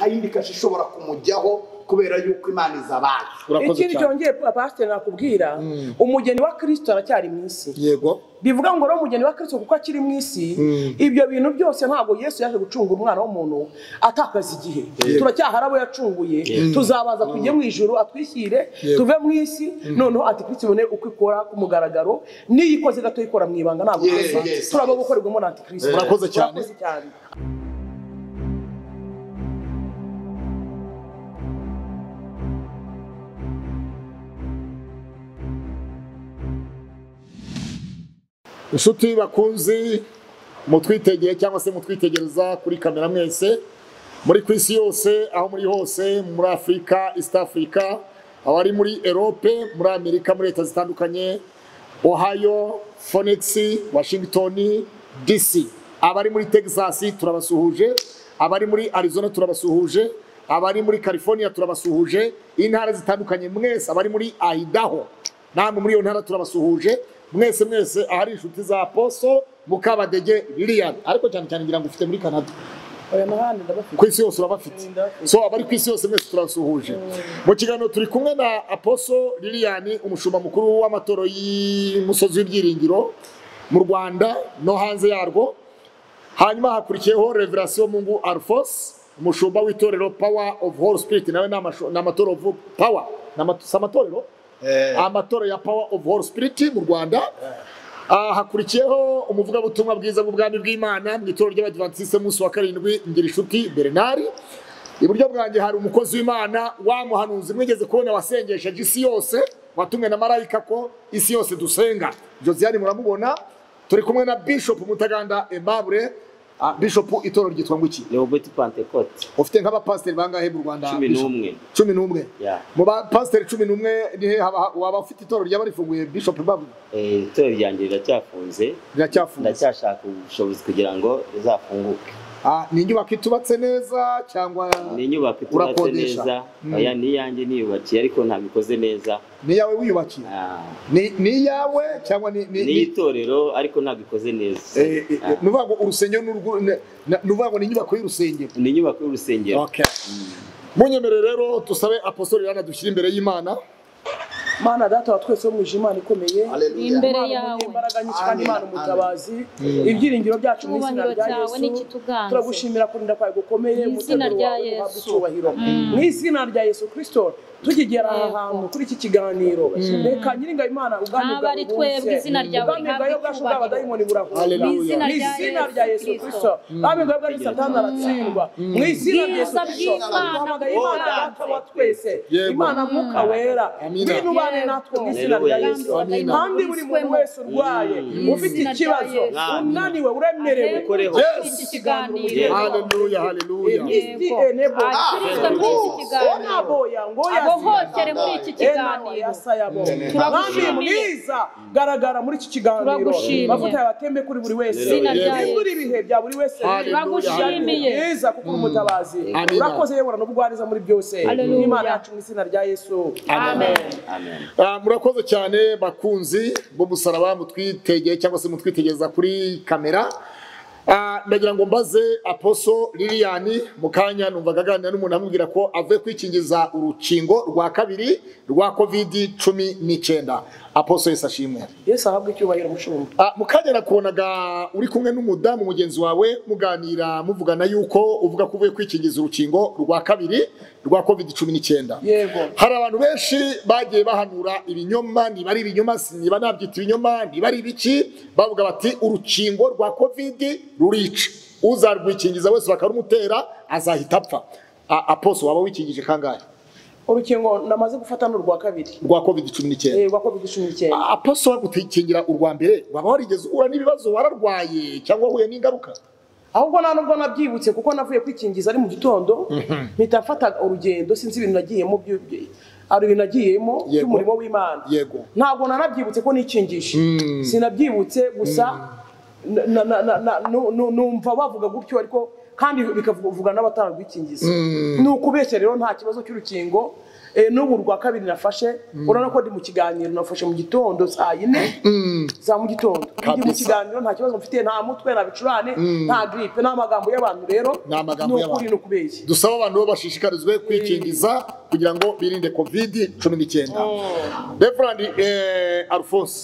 yindi kasha ishobora kumujyaho kubera yuko imana izabaye urakoze ikindi cyane cyongeye abasiteri nakubwira umugeni wa kirisito aracyari mu isi yego bivuga ngo rero umugeni wa kirisito kuko akiri mu isi ibyo bintu byose ntabwo yesu yaje gucungura umwana w'umuntu atakaza igihe turacyahari abo yacunguye tuzabaza tujye mu ijoro atwishyire Yego. tuve mu isi noneho ati kirisito ibone uko ikora ku mugaragaro n'iyo ikoze gato ikora mu ibanga ntabwo Yes, ikosa yes. turaba gukorerwamo na antikirisito Urakoze cyane. cyane inshuti bakunzi mutwitegeye cyangwa se mutwitegereza kuri kamera mwese muri ku isi yose aho muri hose muri afurika east africa abari muri erope muri amerika muri leta zitandukanye ohio phoenix washington dc abari muri texas turabasuhuje abari muri arizona turabasuhuje abari muri california turabasuhuje intara zitandukanye mwese abari muri idaho namwe muri iyo ntara turabasuhuje mwese mwese ahari inshuti za poso mukabadege lilian ariko cyane cyane ngira ngo ufite muri canada aya n'ahandi ndabafite ku isi yose urabafite so abari ku isi yose mwese turabasuhuje mu kiganiro turi kumwe na aposo lilian umushumba mukuru w'amatoro y'umusozi w'ibyiringiro mu rwanda no hanze yarwo hanyuma hakurikiyeho reverasiyo mungu alphonse umushumba w'itorero power of holy spirit nawe ni amasho- ni amatorero vu- power ni ama- si amatorero amatora ya power of holy spirit mu rwanda Ah, hakurikiyeho umuvugabutumwa bwiza bw'ubwami bw'imana mu itorero ry'abadivantisite munsi wa karindwi ngira inshuti bernard iburyo bwanjye hari umukozi w'imana wa muhanuzi mwigeze kubona wasengesheje isi yose watumwe na marayika ko isi yose dusenga josiane muramubona turi kumwe na bishop mutaganda emabure Ah, bishop itorero ryitwa ngo iki Robert Pentecote ufite nk'abapasiteri bangahe mu rwanda cumi Bishop? n'umwe cumi n'umwe Yeah. mu bapasiteri cumi n'umwe ni he haba- waba ufite itorero ryaba rifunguye bishop babwe Eh, itorero ryanjye riracyafunze riracyafunze ndacyashaka ubushobozi kugira ngo rizafunguke Ah, ni inyubako itubatse neza cyangwa ni inyubako itubatse Urakodesha. neza Mm. oya ni iyanjye niyubakiye ariko ntabikoze neza ni iyawe wiyubakiye Ah, ni ni iyawe cyangwa ni ni ni ni- itorero ariko ntabikoze neza Eh, eh, Ah, ni uvuga ngo urusengero ni urwo- ni- ni- ni uvuga ngo ni inyubako y'urusengero ni inyubako y'urusengero Okay. munyemere rero dusabe apostori rana dushyire imbere y'imana mana data wa twese wo mu ijuru imana ikomeye Hallelujah. Imbere Imana yawe. umunyembaraga nyinshi kandi Imana Amen. umutabazi ibyiringiro byacu mu izina Icyubahiro rya cyawe Yesu n'ikituganze. turagushimira kurinda kwawe gukomeye Mu izina umuteguro rya wawe duhabwa Yesu. icyubahiro mu izina rya Yesu Kristo tukigera aha Yego. hantu kuri iki kiganiro reka nyiringa Imana ubwami Ntabwo bwawe ari twebwe, izina ryawe ubwami rihabwe bwawe bwacu icyubahiro. bw'abadayimoni burahura Hallelujah. mu Mu izina rya izina Yesu rya Yesu Kristo. Kristo ubwami bwawe bwacu satani aratsindwa mu izina rya Yesu Bwiza Kristo bw'Imana duhamagaye Imana butanze. data wa twese Yego. Imana mwuka wera Amina. ngwino ubane natwe mu izina rya Yesu Amina. kandi buri muntu wese urwaye ufite Izina rya ikibazo Yesu. unaniwe uremerewe Ukoreho. Iki Yes. kiganiro. haleluya haleluya Yego. Akirizwa muri iki kiganiro. Abohotere muri iki kiganiro. Mwami mwiza garagara muri iki kiganiro Turagushimiye. amavuta yabatembe kuri buri wese Izina rya Yesu. Nimbura ibihe bya buri wese Haleluya. Turagushimiye. mwiza kuko uri umutabazi Amina. urakoze yebura n'ubugwariza muri byose Haleluya. n'imana yacu mu izina rya yesu Amen. amen Ah, murakoze cyane bakunzi b'umusaraba mutwitegeye cyangwa se mutwitegereza kuri kamera Ah, ndagira ngo mbaze aposo lilian mu kanya numvaga aganira n'umuntu amubwira ko avuye kwikingiza urukingo rwa kabiri rwa covid cumi n'icyenda aposo yese ashimwe yesu ahabwe icyubahiro mushumba Ah, mu kanya nakubonaga uri kumwe n'umudamu mugenzi wawe muganira muvugana yuko uvuga ko uvuye kwikingiza urukingo rwa kabiri rwa covid cumi n'icyenda yego hari abantu benshi bagiye bahanura ibinyoma niba ari ibinyoma niba nabyita ibinyoma niba ari ibiki bavuga bati urukingo rwa covid rurica uzarwikingiza wese bakarumutera azahita apfa A- aposo waba wikingije kangahe urukingo namaze gufata ni urwa kabiri rwa covid cumi n'icyenda Eh, rwa covid cumi n'icyenda aposo wagukingira urwa mbere waba warigeze uhura n'ibibazo wararwaye cyangwa wahuye n'ingaruka ahubwo nta nubwo nabyibutse kuko navuye kwikingiza ari mu gitondo mpita mfata urugendo sinzi ibintu nagiyemo byu- byu- hari ibintu nagiyemo Yego. by'umurimo w'imana Yego. ntabwo nanabyibutse ko nikingije sinabyibutse gusa na- na- na- na- na- nu- nu- numva bavuga gutyo ariko kandi bikavuga n'abatanga ubwikingizi ni ukubeshya rero nta kibazo cy'urukingo Eh, n'ubu rwa kabiri nafashe urabona ko ndi mu kiganiro nafashe mu gitondo saa yine za mu gitondo ndi mu Kabisa. kiganiro nta kibazo mfite nta mutwe nta bicurane nta gripe n'amagambo y'abantu rero Ni amagambo ni y'abantu. ukuri ni ukubeshya dusaba abantu bo bashishikarizwe kwikingiza kugira ngo birinde kovidi cumi n'icyenda reverandi eh, alphonse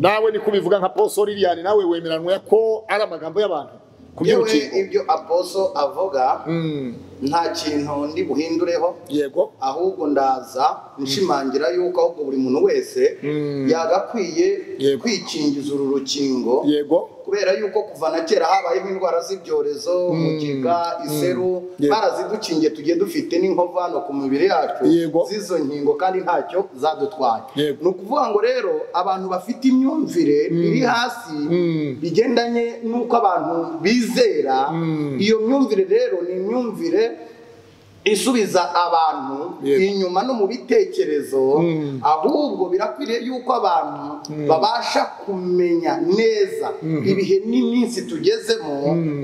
nawe niko ubivuga nka poso liliane nawe wemeranwe ko ari amagambo y'abantu ku yewe by'urukingo ibyo aposo avuga Mm, nta kintu ndi buhindureho yego ahubwo ndaza nshimangira yuko ahubwo buri muntu wese yagakwiye Yego. kwikingiza uru rukingo yego kubera yuko kuva na kera habayeho indwara z'ibyorezo mugiga iseru Yego. barazidukingiye tugiye dufite n'inkovu hano ku mibiri yacu Yego. z'izo nkingo kandi ntacyo zadutwaye Yego. ni ukuvuga ngo rero abantu bafite imyumvire iri hasi bigendanye n'uko abantu bizera iyo myumvire rero ni imyumvire isubiza abantu Yego. inyuma no mu bitekerezo ahubwo birakwiriye yuko abantu babasha kumenya neza ibihe n'iminsi tugezemo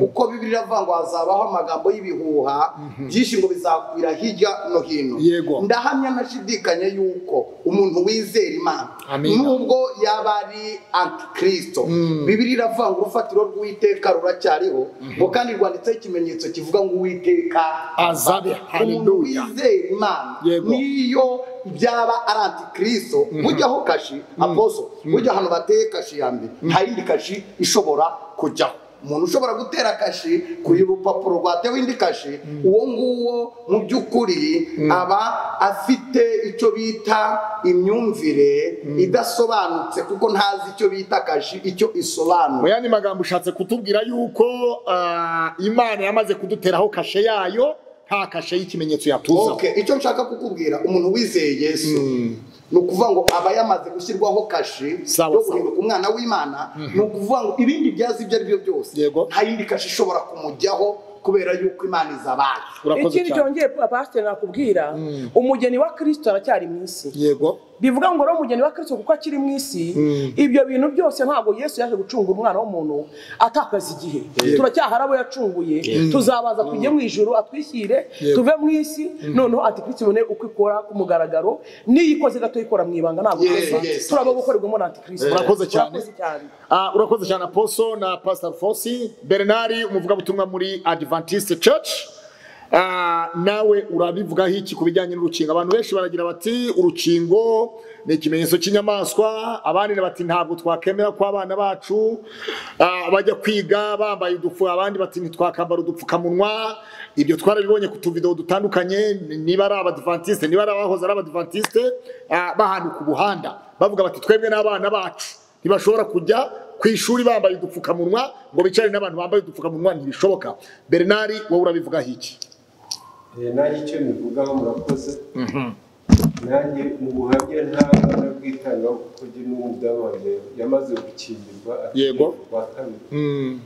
kuko bibiri iravuga ngo hazabaho amagambo y'ibihuha byinshi ngo bizakwira hirya no hino Yego. ndahamya nashidikanya yuko umuntu wizera imana Amina. nubwo yaba ari antikristo bibiri iravuga ngo urufatiro rw'uwiteka ruracyariho ngo kandi rwanditseho ikimenyetso kivuga ngo uwiteka azabe umuntu haleluya wizera imana Yego. niyo byaba ari antikristo ujyaho kashi aposo ujya ahantu bateye kashi ya mbere nta yindi kashi ishobora kujyaho umuntu ushobora gutera kashi kuri urupapuro rwatewe indi kashi uwo nguwo mu by'ukuri aba afite icyo bita imyumvire idasobanutse kuko ntazi icyo bita kashi icyo mu isobanura yandi magambo ushatse kutubwira yuko ah, imana yamaze kuduteraho kashe yayo nta kashe y'ikimenyetso yatuzaho Okay, icyo nshaka kukubwira umuntu wizeye yesu ni ukuvuga ngo aba yamaze gushyirwaho kashi Sawa, yo sawa. guhinduka umwana w'imana ni ukuvuga ngo ibindi byazi ibyo ari byo byose Yego. nta yindi kashi ishobora kumujyaho kubera yuko imana izabaye urakoze ikindi cyane cyongeye pasiteri nakubwira umugeni wa kirisito aracyari mu isi yego bivuga ngo rero umugeni wa kirisito kuko akiri mu isi ibyo bintu byose ntabwo yesu yaje gucunga umwana w'umuntu atakaza igihe turacyahari abo yacunguye tuzabaza tujye mu ijuru atwishyire tuve mu isi noneho ati kristo ibone uko ikora ku mugaragaro niyo ikoze gato ikora mu ibanga ntabwo Yeah, ikosa yes, turaba gukorerwamo na antikristo Urakoze cyane. cyane Ah, urakoze cyane aposo na pastor fosi bernard umuvugabutumwa muri adventist church Ah, nawe urabivugaho iki ku bijyanye n'urukingo abantu benshi baragira bati urukingo ni ikimenyetso cy'inyamaswa abandi bati ntabwo twakemera ko abana bacu ah, bajya kwiga bambaye udupfu abandi bati ntitwakambara udupfukamunwa ibyo twarabibonye ku tuvidewo dutandukanye niba ari abadivantiste niba ari abahoze ari abadivantiste ah, bahana ku buhanda bavuga bati twebwe n'abana bacu ntibashobora kujya ku ishuri bambaye udupfukamunwa ngo bicare n'abantu bambaye udupfukamunwa ntibishoboka bernard wowe urabivugaho iki nanjye icyo mbivugaho murakoze nanjye mu buhamya ntabwo nabwitangaho kuko njye n'umudamu wanjye yamaze gukingirwa ati Yego. rwa kabiri Mm,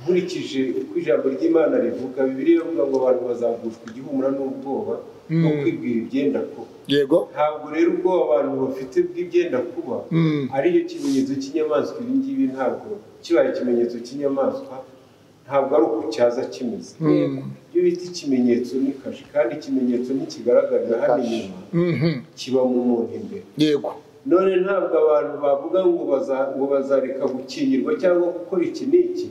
nkurikije uko ijambo ry'imana rivuga bibiri iravuga ngo abantu bazagushwa igihumura n'ubwoba no kwibwira ibyenda kuba yego ntabwo rero ubwoba abantu bafite bw'ibyenda kuba ariyo kimenyetso cy'inyamaswa ibi ngibi ntabwo kibaye ikimenyetso cy'inyamaswa ntabwo ari uko cyaza kimeze iyo bita ikimenyetso ni kashi kandi ikimenyetso ntikigaragarira hano inyuma Mhm, kiba mu muntu imbere yego none ntabwo abantu bavuga ngo baza- ngo bazareka gukingirwa cyangwa gukora iki n'iki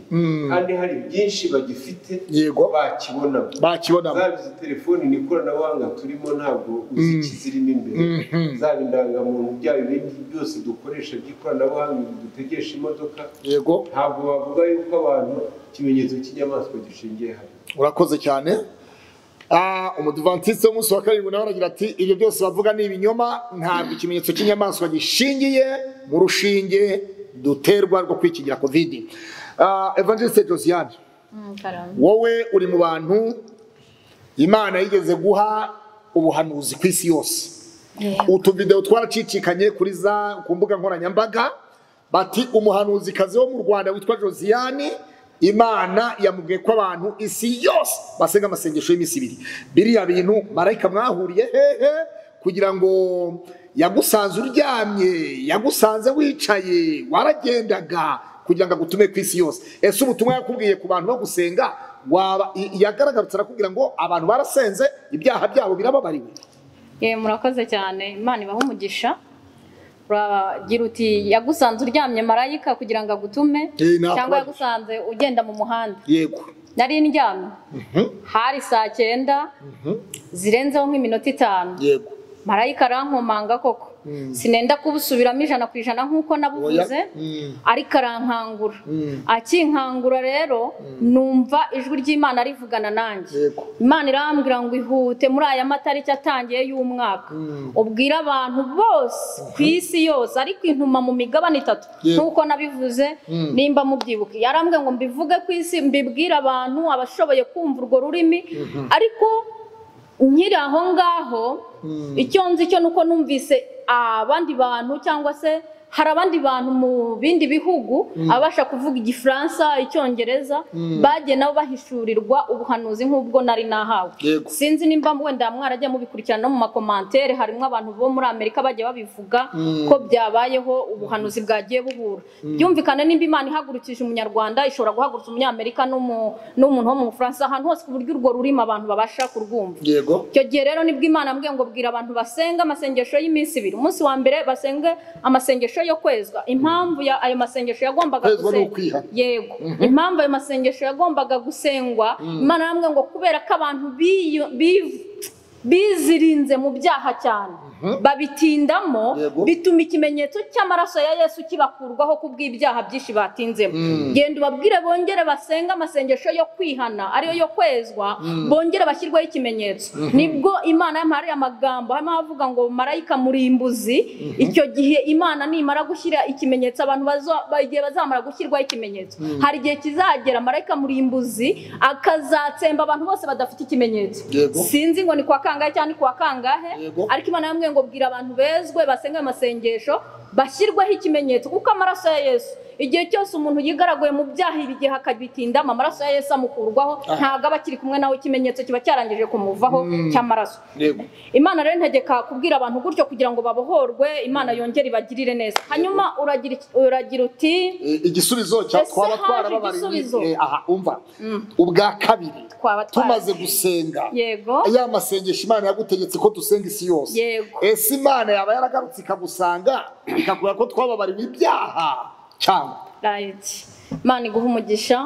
kandi hari byinshi bagifite Yego. bakibonamo bakibonamo zaba izi telefoni ni ikoranabuhanga turimo ntabwo uzi ikizirimo imbere zaba indangamuntu byaba ibindi byose dukoresha by'ikoranabuhanga ibi dutegesha imodoka yego ntabwo bavuga yuko abantu ikimenyetso cy'inyamaswa gishingiye hano urakoze cyane Ah, umudivantiste w'umunsi wa karindwi nawe aragira ati ibyo byose bavuga ni ibinyoma ntabwo ikimenyetso cy'inyamaswa gishingiye mu rushinge duterwa rwo kwikingira covid Ah, evangeliste josiane wowe uri mu bantu imana yigeze guha ubuhanuzi ku isi yose utuvidewo twaracicikanye kuri za ku mbuga nkoranyambaga bati umuhanuzikazi wo mu rwanda witwa josiane imana yamubwiye ko abantu isi yose basenga amasengesho y'iminsi ibiri biriya bintu marayika mwahuriye hehe kugira ngo yagusanze uryamye yagusanze wicaye waragendaga kugira ngo agutume ku isi yose ese ubutumwa yakubwiye ku bantu bo gusenga waba i- yagaragaritse arakubwira ngo abantu barasenze ibyaha byabo birababariwe Ye, murakoze cyane imana ibaha umugisha uragira uti yagusanze uryamye marayika kugira ngo agutume Eh, nta cyangwa kubaza. yagusanze ugenda mu muhanda yego nari ndyamye hari saa cyenda zirenzeho nk'iminota itanu yego marayika arankomanga koko sinenda kubusubiramo ijana ku ijana nk'uko nabuvuze Mm. ariko arankangura akinkangura rero numva ijwi ry'imana rivugana nanjye Yego. imana irambwira ngo ihute muri aya matariki atangiye y'umwaka ubwire abantu bose ku isi yose ariko intuma mu migabane itatu Yego. nk'uko ntabivuze nimba mubyibuka yarambwiye ngo mbivuge ku isi mbibwire abantu abashoboye kumva urwo rurimi ariko nkiri aho ngaho icyo nzi cyo nuko numvise abandi bantu cyangwa se hari abandi bantu mu bindi bihugu abasha kuvuga igifaransa icyongereza bagiye nabo bahishurirwa ubuhanuzi nk'ubwo nari nahawe Yego. sinzi nimba wenda mwaragiye mubikurikirana no mu makomantere harimo abantu bo muri amerika bagiye babivuga ko byabayeho ubuhanuzi bwagiye buhura byumvikane nimba imana ihagurukije umunyarwanda ishobora guhagurutsa umunyamerika n'umu- n'umuntu wo mu bufaransa ahantu hose ku buryo urwo rurimi abantu babasha kurwumva yego icyo gihe rero nibwo imana ambwiye ngo bwira abantu basenga amasengesho y'iminsi ibiri umunsi wa mbere basenge amasengesho yo kwezwa impamvu ya ayo masengesho yagombaga Kwezwa ni ukwiha. gusenga- yego impamvu ayo masengesho yagombaga gusengwa imana arambwira ngo kubera ko abantu biyo- bi- bizirinze mu byaha cyane babitindamo Yego. bituma ikimenyetso cy'amaraso ya yesu kibakurwaho ku bw'ibyaha byinshi batinzemo genda ubabwire bongere basenge amasengesho yo kwihana ariyo yo kwezwa bongere bashyirweho ikimenyetso nibwo imana yamara amagambo harimo avuga ngo marayika murimbuzi icyo gihe imana nimara gushyira ikimenyetso abantu bazo- ba- igihe bazamara gushyirwaho ikimenyetso hari igihe kizagera marayika murimbuzi akazatsemba abantu bose badafite ikimenyetso Yego. sinzi ngo ni kwa kangahe cyangwa ni kwa kangahe Yego. ariko imana yambwiye ngo bwira abantu bezwe basenge ayo masengesho bashyirweho ikimenyetso kuko amaraso ya yesu igihe cyose umuntu yigaraguye mu byaha ibi gihe akabitindamo amaraso ya yesu amukurwaho ntabwo aba akiri kumwe nawe ikimenyetso kiba cyarangije kumuvaho cy'amaraso yego imana rero ntegeka kubwira abantu gutyo kugira ngo babohorwe imana yongere ibagirire neza hanyuma uragira iki- uragira uti Eh, igisubizo cya Ese twaba haje twarababariye igisubizo? eh, aha umva ubwa kabiri Twaba twara- tumaze gusenga yego ya masengesho imana yagutegetse ko dusenga isi yose Yego. ese imana yaba yaragarutse ikagusanga ikakubwira ko twababariwe ibyaha cyangwa right imana iguha umugisha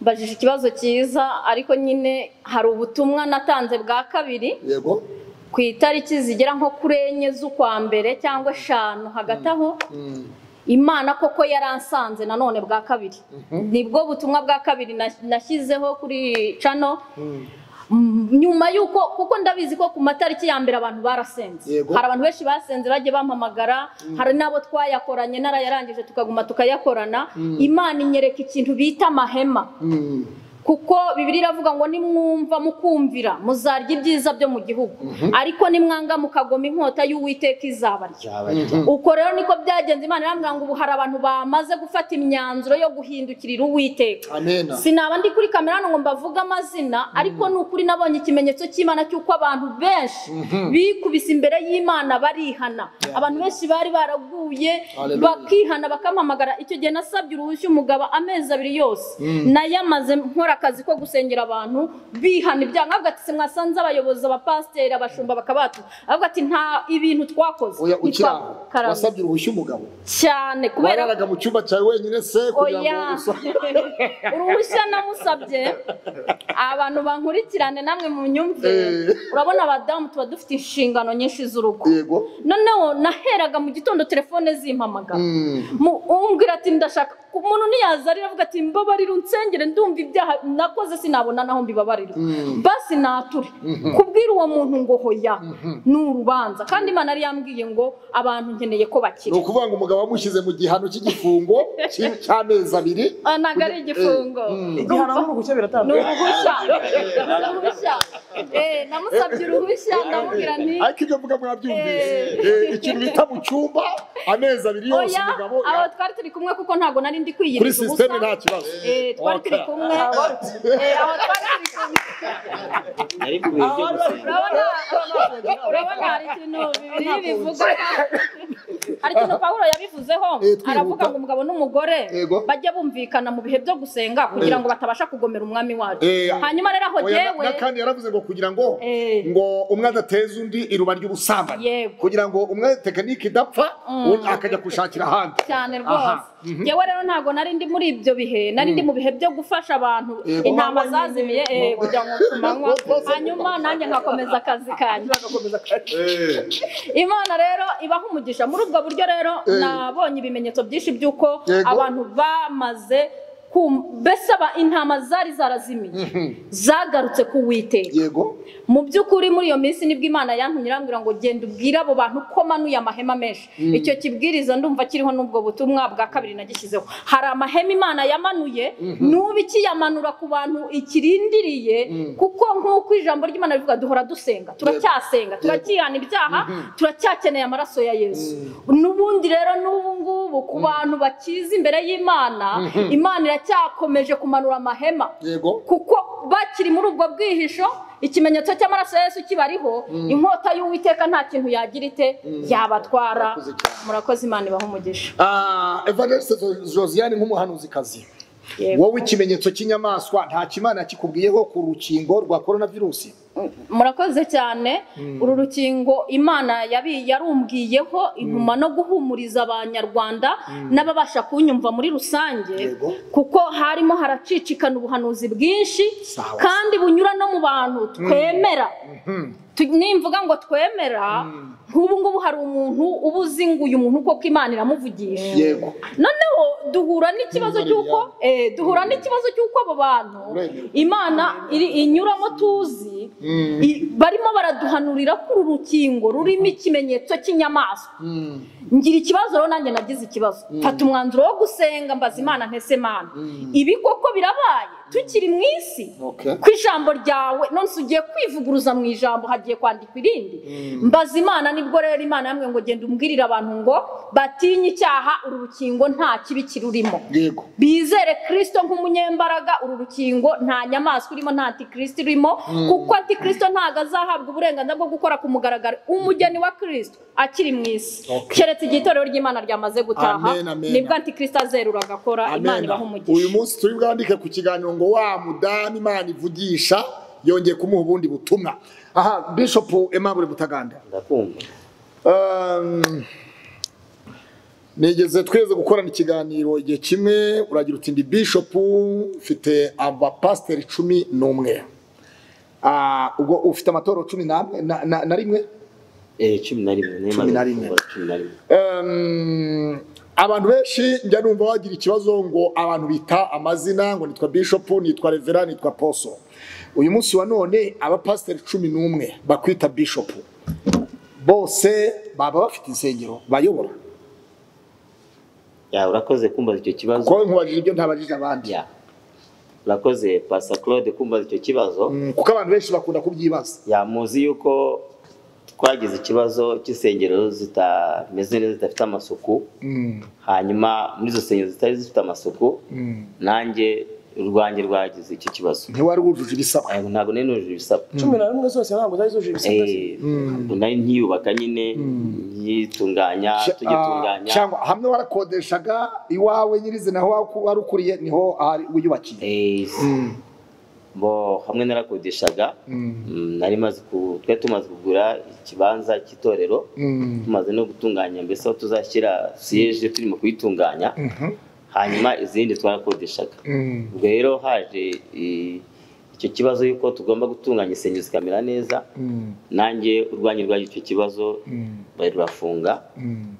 mbajije ikibazo cyiza ariko nyine hari ubutumwa natanze bwa kabiri yego ku itariki zigera nko kuri enye z'ukwa mbere cyangwa eshanu hagati aho imana koko yaransanze nanone bwa kabiri nibwo butumwa bwa kabiri nas- nashyizeho kuri cano Mm, nyuma y'uko kuko ndabizi ko ku matariki ya mbere abantu barasenze Yego. hari abantu benshi basenze bagiye bampamagara hari n'abo twayakoranye narayarangije tukaguma tukayakorana imana inyereka ikintu bita amahema kuko bibiri iravuga ngo nimwumva mukumvira muzarya ibyiza byo mu gihugu ariko nimwanga mukagoma inkota y'uwiteka izabarya uko rero niko byagenze imana irambwira ngo ubu hari abantu bamaze gufata imyanzuro yo guhindukirira uwiteka amena sinaba ndi kuri kamera hano ngo mbavuge amazina ariko ni ukuri nabonye ikimenyetso cy'imana cy'uko abantu benshi bikubise imbere y'imana barihana abantu benshi bari baraguye Hallelujah. bakihana bakampamagara icyo gihe nasabye uruhushya umugabo amezi abiri yose nayamaze nkora akazi ko gusengera abantu bihana ibyaha nkavuga ati simwasanze abayobozi abapasiteri abashumba bakabatu avuga ati nta ibintu twakoze oya ukiri aho Ntitwakarama. wasabye uruhushya umugabo cyane kubera wararaga mu cyumba cyawe wenyine se kugira ngo Oya. usa- uruhushya namusabye abantu bankurikirane namwe mu myumvire Eh. urabona abadamu tuba dufite inshingano nyinshi z'urugo yego noneho naheraga mu gitondo telefone zimpamagara Mm. Mu- umbwira ati ndashaka umuntu ntiyazarira avuga ati mbabarira unsengere ndumva ibyaha nakoze sinabona naho mbibabarira basi nature kubwira uwo muntu ngo hoya ni urubanza kandi imana yari yambwiye ngo abantu nkeneye ko bakira ni ukuvuga ngo umugabo wamushyize mu gihano cy'igifungo cy- cy'amezi abiri Ah, ntabwo ari igifungo igihano n'uruhushya ni biratandukanye uruhushya ni uruhushya Eh, namusabye uruhushya ndamubwira nti ariko ibyo mvuga mwabyumvise Eh. Eh, ikintu bita mu cyumba amezi abiri yose oya umugabo aho twari turi kumwe kuko ntabwo nari ndi kuri kwiyiriza sisiteme nta kibazo Eh, twari turi Okay. kumwe Eh, aho twari turi kumwe ariko ibi byo gusenga urabona urabona hari ikintu bibiri bivuga hari ikintu pawulo yabivuzeho Eh, twihuta. aravuga ngo umugabo n'umugore Yego. bajye bumvikana mu bihe byo gusenga kugira ngo batabasha kugomera umwami wacu Eh, hanyuma rero aho Oya, na- jyewe n'akandi yaravuze ngo kugira ngo Eh. ngo umwe adateza undi iruba ry'ubusambanyi Yego. kugira ngo umwe tekinike idapfa undi akajya gushakira ahandi cyane Aha. rwose yewe rero ntabwo nari ndi muri ibyo bihe nari ndi mu bihe byo gufasha abantu Yego. intama zazimiye eh, kugira ngo ku manywa hanyuma nanjye nkakomeza akazi kanjye imana rero ibaha umugisha muri ubwo buryo rero Eh. nabonye ibimenyetso byinshi by'uko Yego. abantu bamaze kum- mbese aba- intama zari zarazimiye zagarutse ku witeka yego mu by'ukuri muri iyo minsi nibwo imana yantumye irambwira ngo genda ubwire abo bantu ko manuye amahema menshi icyo kibwiriza ndumva kiriho n'ubwo butumwa bwa kabiri nagishyizeho hari amahema imana yamanuye n'ubu ikiyamanura ku bantu ikirindiriye kuko nk'uko ijambo ry'imana rivuga duhora dusenga turacyasenga turacyihana ibyaha turacyakeneye amaraso ya yesu n'ubundi rero n'ubu ngubu ku bantu bakiza imbere y'imana imana iracyakomeje kumanura amahema yego kuko bakiri muri ubwo bwihisho ikimenyetso cy'amaraso ya Yesu kibariho inkota y'uwiteka nta kintu yagira ite yabatwara murakoze imana ibaha umugisha Ah, evangeliste Jo- josiane nk'umuhanuzikazi Yego. wowe ikimenyetso cy'inyamaswa nta kimana kikubwiyeho ku rukingo rwa korona virusi murakoze cyane uru rukingo imana yabi- yarumbwiyeho intuma no guhumuriza abanyarwanda n'ababasha kunyumva muri rusange Yego. kuko harimo haracicikana ubuhanuzi bwinshi Sawa. kandi bunyura no mu bantu twemera Tu- nimvuga ngo twemera nk'ubu ngubu hari umuntu uba uzi ngo uyu muntu koko imana iramuvugisha yego noneho duhura n'ikibazo cy'uko eh, duhura n'ikibazo cy'uko abo bantu Uremewe. imana iri inyuramo tuzi i- barimo baraduhanurira ko uru rukingo rurimo ikimenyetso cy'inyamaswa ngira ikibazo rero nanjye nagize ikibazo mfata umwanzuro wo gusenga mbaza imana ntese mana ibi koko birabaye tukiri mu isi Okay. ku ijambo ryawe nonese ugiye kwivuguruza mu ijambo hagiye kwandikwa irindi mbaza imana nibwo rero imana yamwe ngo genda umbwirire abantu ngo batinye icyaha uru rukingo nta kibi kirurimo yego bizere kirisito nk'umunyembaraga uru rukingo nta nyamaswa irimo nta antikristo irimo kuko antikristo ntabwo azahabwa uburenganzira bwo gukora ku mugaragaro umugeni wa kirisito akiri mu isi Okay. keretse igihe itorero ry'imana ryamaze gutaha Amen, amen. nibwo antikristo azerura agakora imana Amen. ibaha umugisha uyu munsi turi bwandike ku kiganiro ngo wa mudamu imana ivugisha yongeye kumuha ubundi butumwa aha bishop Aimable butaganda ndakumva Um, nigeze tweze gukorana ikiganiro igihe kimwe uragira uti ndi bishop mfite abapasiteri cumi n'umwe Ah, ubwo ufite amatorero cumi n'amwe- na- na na rimwe Eh, cumi na rimwe niyo Cumi na imaze rimwe. gukora, cumi na rimwe Um, abantu benshi njya numva bagira ikibazo ngo abantu bita amazina ngo nitwa bishop nitwa revera nitwa poso uyu munsi wa none abapasiteri cumi n'umwe bakwita bishop bose baba bafite insengero bayobora Ya, urakoze kumbaza icyo kibazo kuko nkubajije ibyo ntabajije abandi Ya. urakoze pasa claude kumbaza icyo kibazo Mm, kuko abantu benshi bakunda kubyibaza Ya, muzi yuko twagize ikibazo cy'insengero zitameze neza zidafite amasuku hanyuma muri izo nsengero zitari zifite amasuku nanjye urwanjye rwagize icyo kibazo ntiwari wujuje ibisabwa Eh, ntabwo nari nujuje ibisabwa cumi na rimwe zose ntabwo zari zujuje ibisabwa ze. Eh, ntabwo nari nkiyubaka nyine nyitunganya Cya- tugitunganya ah, cyangwa hamwe warakodeshaga iwawe nyirizina aho wa- wari ukuriye niho ahari wiyubakiye Eh, bo hamwe narakodeshaga Mm, nari maze ku twari tumaze kugura ikibanza cy'itorero tumaze no gutunganya mbese aho tuzashyira siyeje turimo kuyitunganya hanyuma izindi twarakodeshaga ubwo rero haje i- icyo kibazo yuko tugomba gutunganya insengero zikamera neza nanjye urwanjye rwaje icyo kibazo bari rurafunga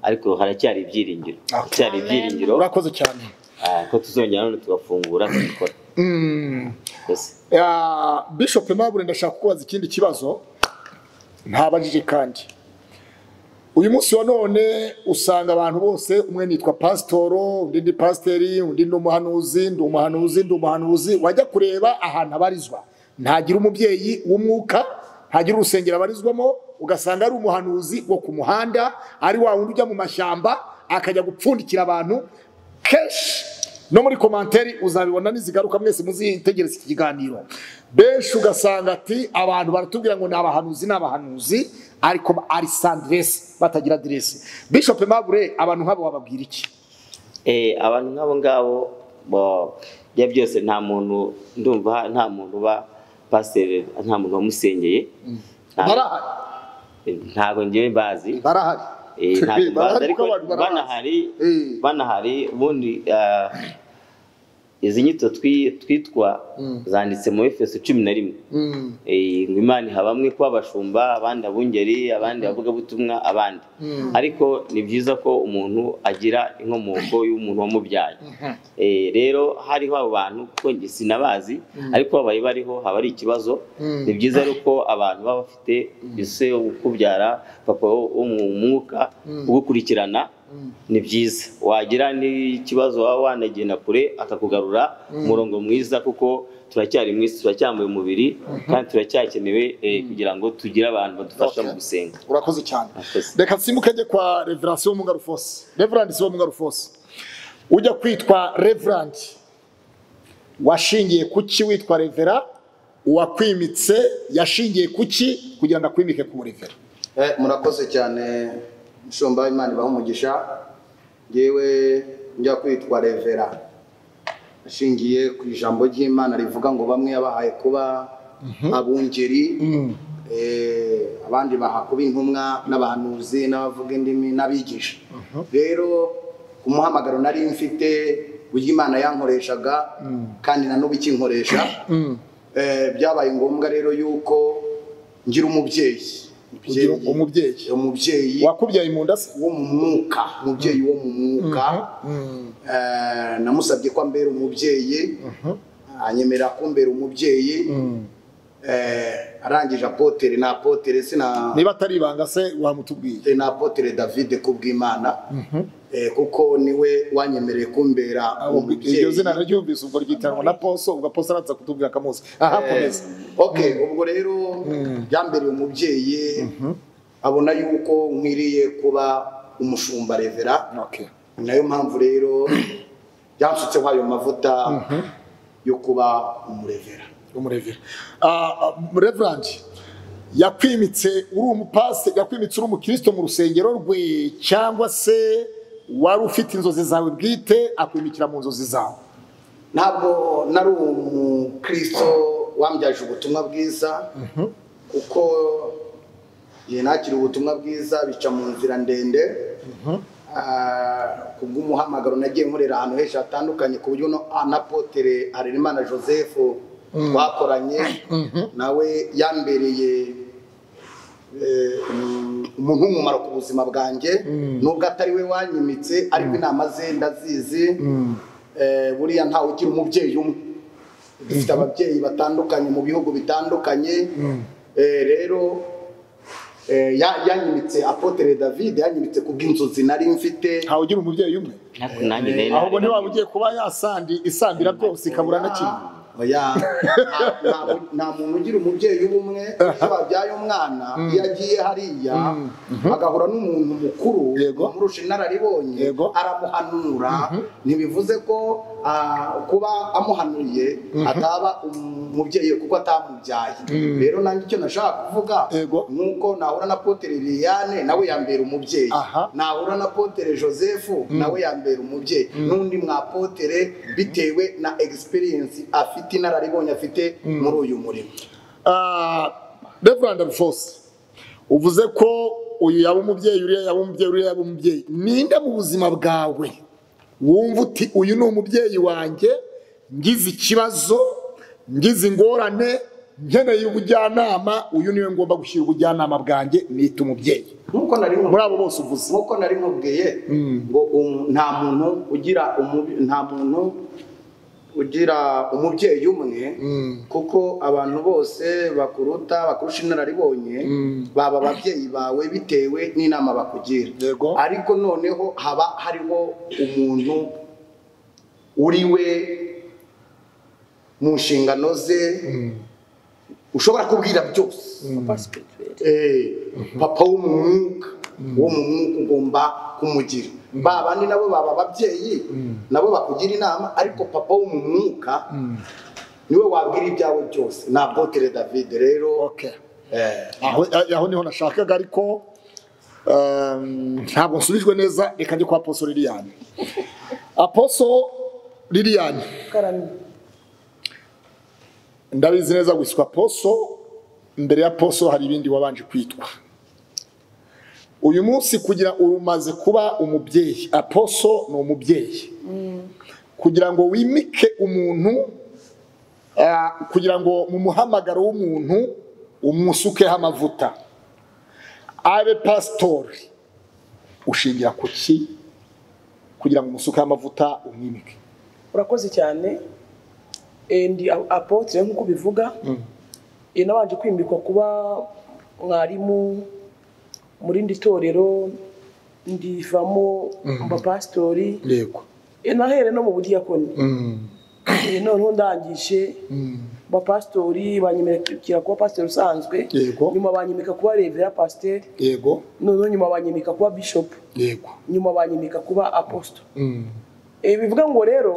ariko haracyari ibyiringiro haracyari ibyiringiro urakoze cyane ah, ko tuzongera none tugafungura tugakora Mm. rwose Ah, bishop Aimable ndashaka kubaza ikindi kibazo ntabajije kandi uyu munsi wa none usanga abantu bose umwe nitwa pasitoro undi ni pasiteri undi ni umuhanuzi ndi umuhanuzi ndi umuhanuzi wajya kureba ahantu abarizwa ntagira umubyeyi w'umwuka ntagira urusengero abarizwamo ugasanga ari umuhanuzi wo ku muhanda ari wa wundi ujya mu mashyamba akajya gupfundikira abantu kenshi no muri komanteri uzabibona nizigaruka mwese muzitegereza iki kiganiro benshi ugasanga ati abantu baratubwira ngo ni abahanuzi ni abahanuzi ariko ari sandiresi batagira aderesi bishop mabure abantu nk'abo wababwira iki Eh, abantu nk'abo ngabo bo- bya byose nta muntu ndumva nta muntu uba pasiteri nta muntu wamusengeye Nta- barahari eh, ntabwo ngewe mbazi barahari Eh, ntabwo mbazi barahari ariko kuko abantu barabazi banahari Eh. banahari ubundi ah, izi nyito twi- twitwa zanditse mu efeso cumi na rimwe Mm. Eh, ngo imana iha bamwe kuba abashumba abandi abungeri abandi abavugabutumwa abandi ariko ni byiza ko umuntu agira inkomoko y'umuntu wamubyaye Eh, rero hariho abo bantu kuko njye sinabazi ariko babaye bariho haba ari ikibazo ni byiza rero ko abantu baba bafite ese wo kubyara papa wo wo mu mwuka ugukurikirana ni byiza wagira n'ikibazo waba wanagenda kure akakugarura umurongo mwiza kuko turacyari mu isi turacyambaye umubiri kandi turacyakenewe eh, kugira ngo tugire abantu badufasha mu Okay. gusenga urakoze cyane Murakoze. reka nsimuke njye kwa reverasi wo mungarufose reverandi wo mungarufose ujya kwitwa reverandi washingiye ku ki witwa revera uwakwimitse yashingiye ku ki kugira ngo akwimike ku murevera Eh, murakoze cyane mushumba imana ibaha umugisha ngewe njya kwitwa revera ashingiye ku ijambo ry'imana rivuga ngo bamwe yabahaye kuba abungeri eh, abandi baha kuba intumwa n'abahanuzi n'abavuga indimi n'abigisha rero umuhamagaro nari mfite uburyo imana yankoreshaga kandi na n'ubu ikinkoresha eh, byabaye ngombwa rero yuko ngira umubyeyi Kugira umubyeyi umubyeyi wakubyaye mu nda se wo mu mwuka umubyeyi wo mu mwuka Eh, namusabye ko ambera umubyeyi anyemera kumbera umubyeyi Eh, arangije apotere na apotere sina niba atari ibanga se wamutubwiye na apotere david kubw'imana Eh, kuko niwe wanyemereye kumbera Abo- iryo umubyeyi zina naryumvise ubwo ryitanwa na poso ubwo poso araza kutubwira akamuzi aha komeza okay ubwo rero byambereye umubyeyi abona yuko nkwiriye kuba umushumba revera okay ni nayo mpamvu rero byansutseho ayo mavuta yo kuba umurevera umurevera reverandi yakwimitse uri umupasi yakwimitse uri umukristo mu rusengero rwe cyangwa se wari ufite inzozi zawe bwite akwimikira mu nzozi zawe ntabwo nari umukristo wambyaje ubutumwa bwiza kuko igihe nakira ubutumwa bwiza bica mu nzira ndende Ah, kubw'umuhamagaro nagiye nkorera ahantu henshi hatandukanye ku buryo no- ah, na potere harerimana joseph twakoranye nawe yambereye eh, um- umuntu w'umumaro ku buzima bwanjye nubwo atari we wanyimitse ariko inama ze ndazizi Eh, buriya ntawe ugira umubyeyi umwe dufite ababyeyi batandukanye mu bihugu bitandukanye Eh, rero eh, ya- yanyimitse apotere david yanyimitse kubw'inzozi nari mfite ntawe ugira umubyeyi umwe ariko nanjye nari ahubwo nari- ntiwaba ugiye kuba yasandi isandira byose ikabura na kimwe Oya, nta- nta- nta muntu ugira umubyeyi w'ubumwe iyo babyaye umwana iyo agiye hariya agahura n'umuntu mukuru Yego. amurusha inararibonye Yego. aramuhanura ntibivuze ko ah, kuba amuhanuriye ataba umubyeyi we kuko atamubyaye rero nanjye icyo nashaka kuvuga Yego. nuko nahura na potere liliane nawe yambera umubyeyi Aha. nahura na potere joseph nawe yambera umubyeyi n'undi mwapotere bitewe na experience afite inararibonye afite muri uyu murimo reverandi rufose uvuze ko uyu yaba umubyeyi uriya yaba umubyeyi uriya yaba umubyeyi ninde mu buzima bwawe wumva uti uyu ni umubyeyi wanjye ngize ikibazo ngize ingorane nkeneye ubujyanama uyu niwe ngomba gushyira ubujyanama bwanjye nita umubyeyi nkuko nari nkubwiye- muri abo bose uvuze nkuko nari nkubwiye ngo um- nta muntu ugira umubi- nta muntu ugira umubyeyi umwe kuko abantu bose bakuruta bakurusha inararibonye baba ababyeyi bawe bitewe n'inama bakugira Yego. ariko noneho haba hariho umuntu uri we mu nshingano ze ushobora kubwira byose Papa Spirituel. Eh, papa wo mu mwuka wo mu mwuka ugomba kumugira ba bandi nabo baba ababyeyi nabo bakugira inama ariko papa wo mu mwuka niwe wabwira ibyawe byose ni apotere david rero Okay. eh, aho aho niho nashakaga ariko um, ntabwo nsubijwe neza reka njye kwa aposo liliyani aposo liliyani Karamye. ndabizi neza wiswa poso mbere ya poso hari ibindi wabanje kwitwa uyu munsi kugira urumaze kuba umubyeyi aposo ni umubyeyi kugira ngo wimike umuntu ah, kugira ngo mu muhamagaro w'umuntu umusukeho amavuta abe pasitori ushingira ku ki kugira ngo umusukeho amavuta umwimike urakoze cyane Eh, ndi a- apotre nk'uko ubivuga Eh, nabanje kwimikwa kuba mwarimu mu rindi torero ndivamo mba pasitori yego Eh, nahere no mu budiyakoni Eh, noneho ndangije mba pasitori banyemerera kuba pasitori usanzwe Yego. nyuma banyimika kuba revera pasiteri yego noneho nyuma banyimika kuba bishopu yego nyuma banyimika kuba aposito ibi bivuga ngo rero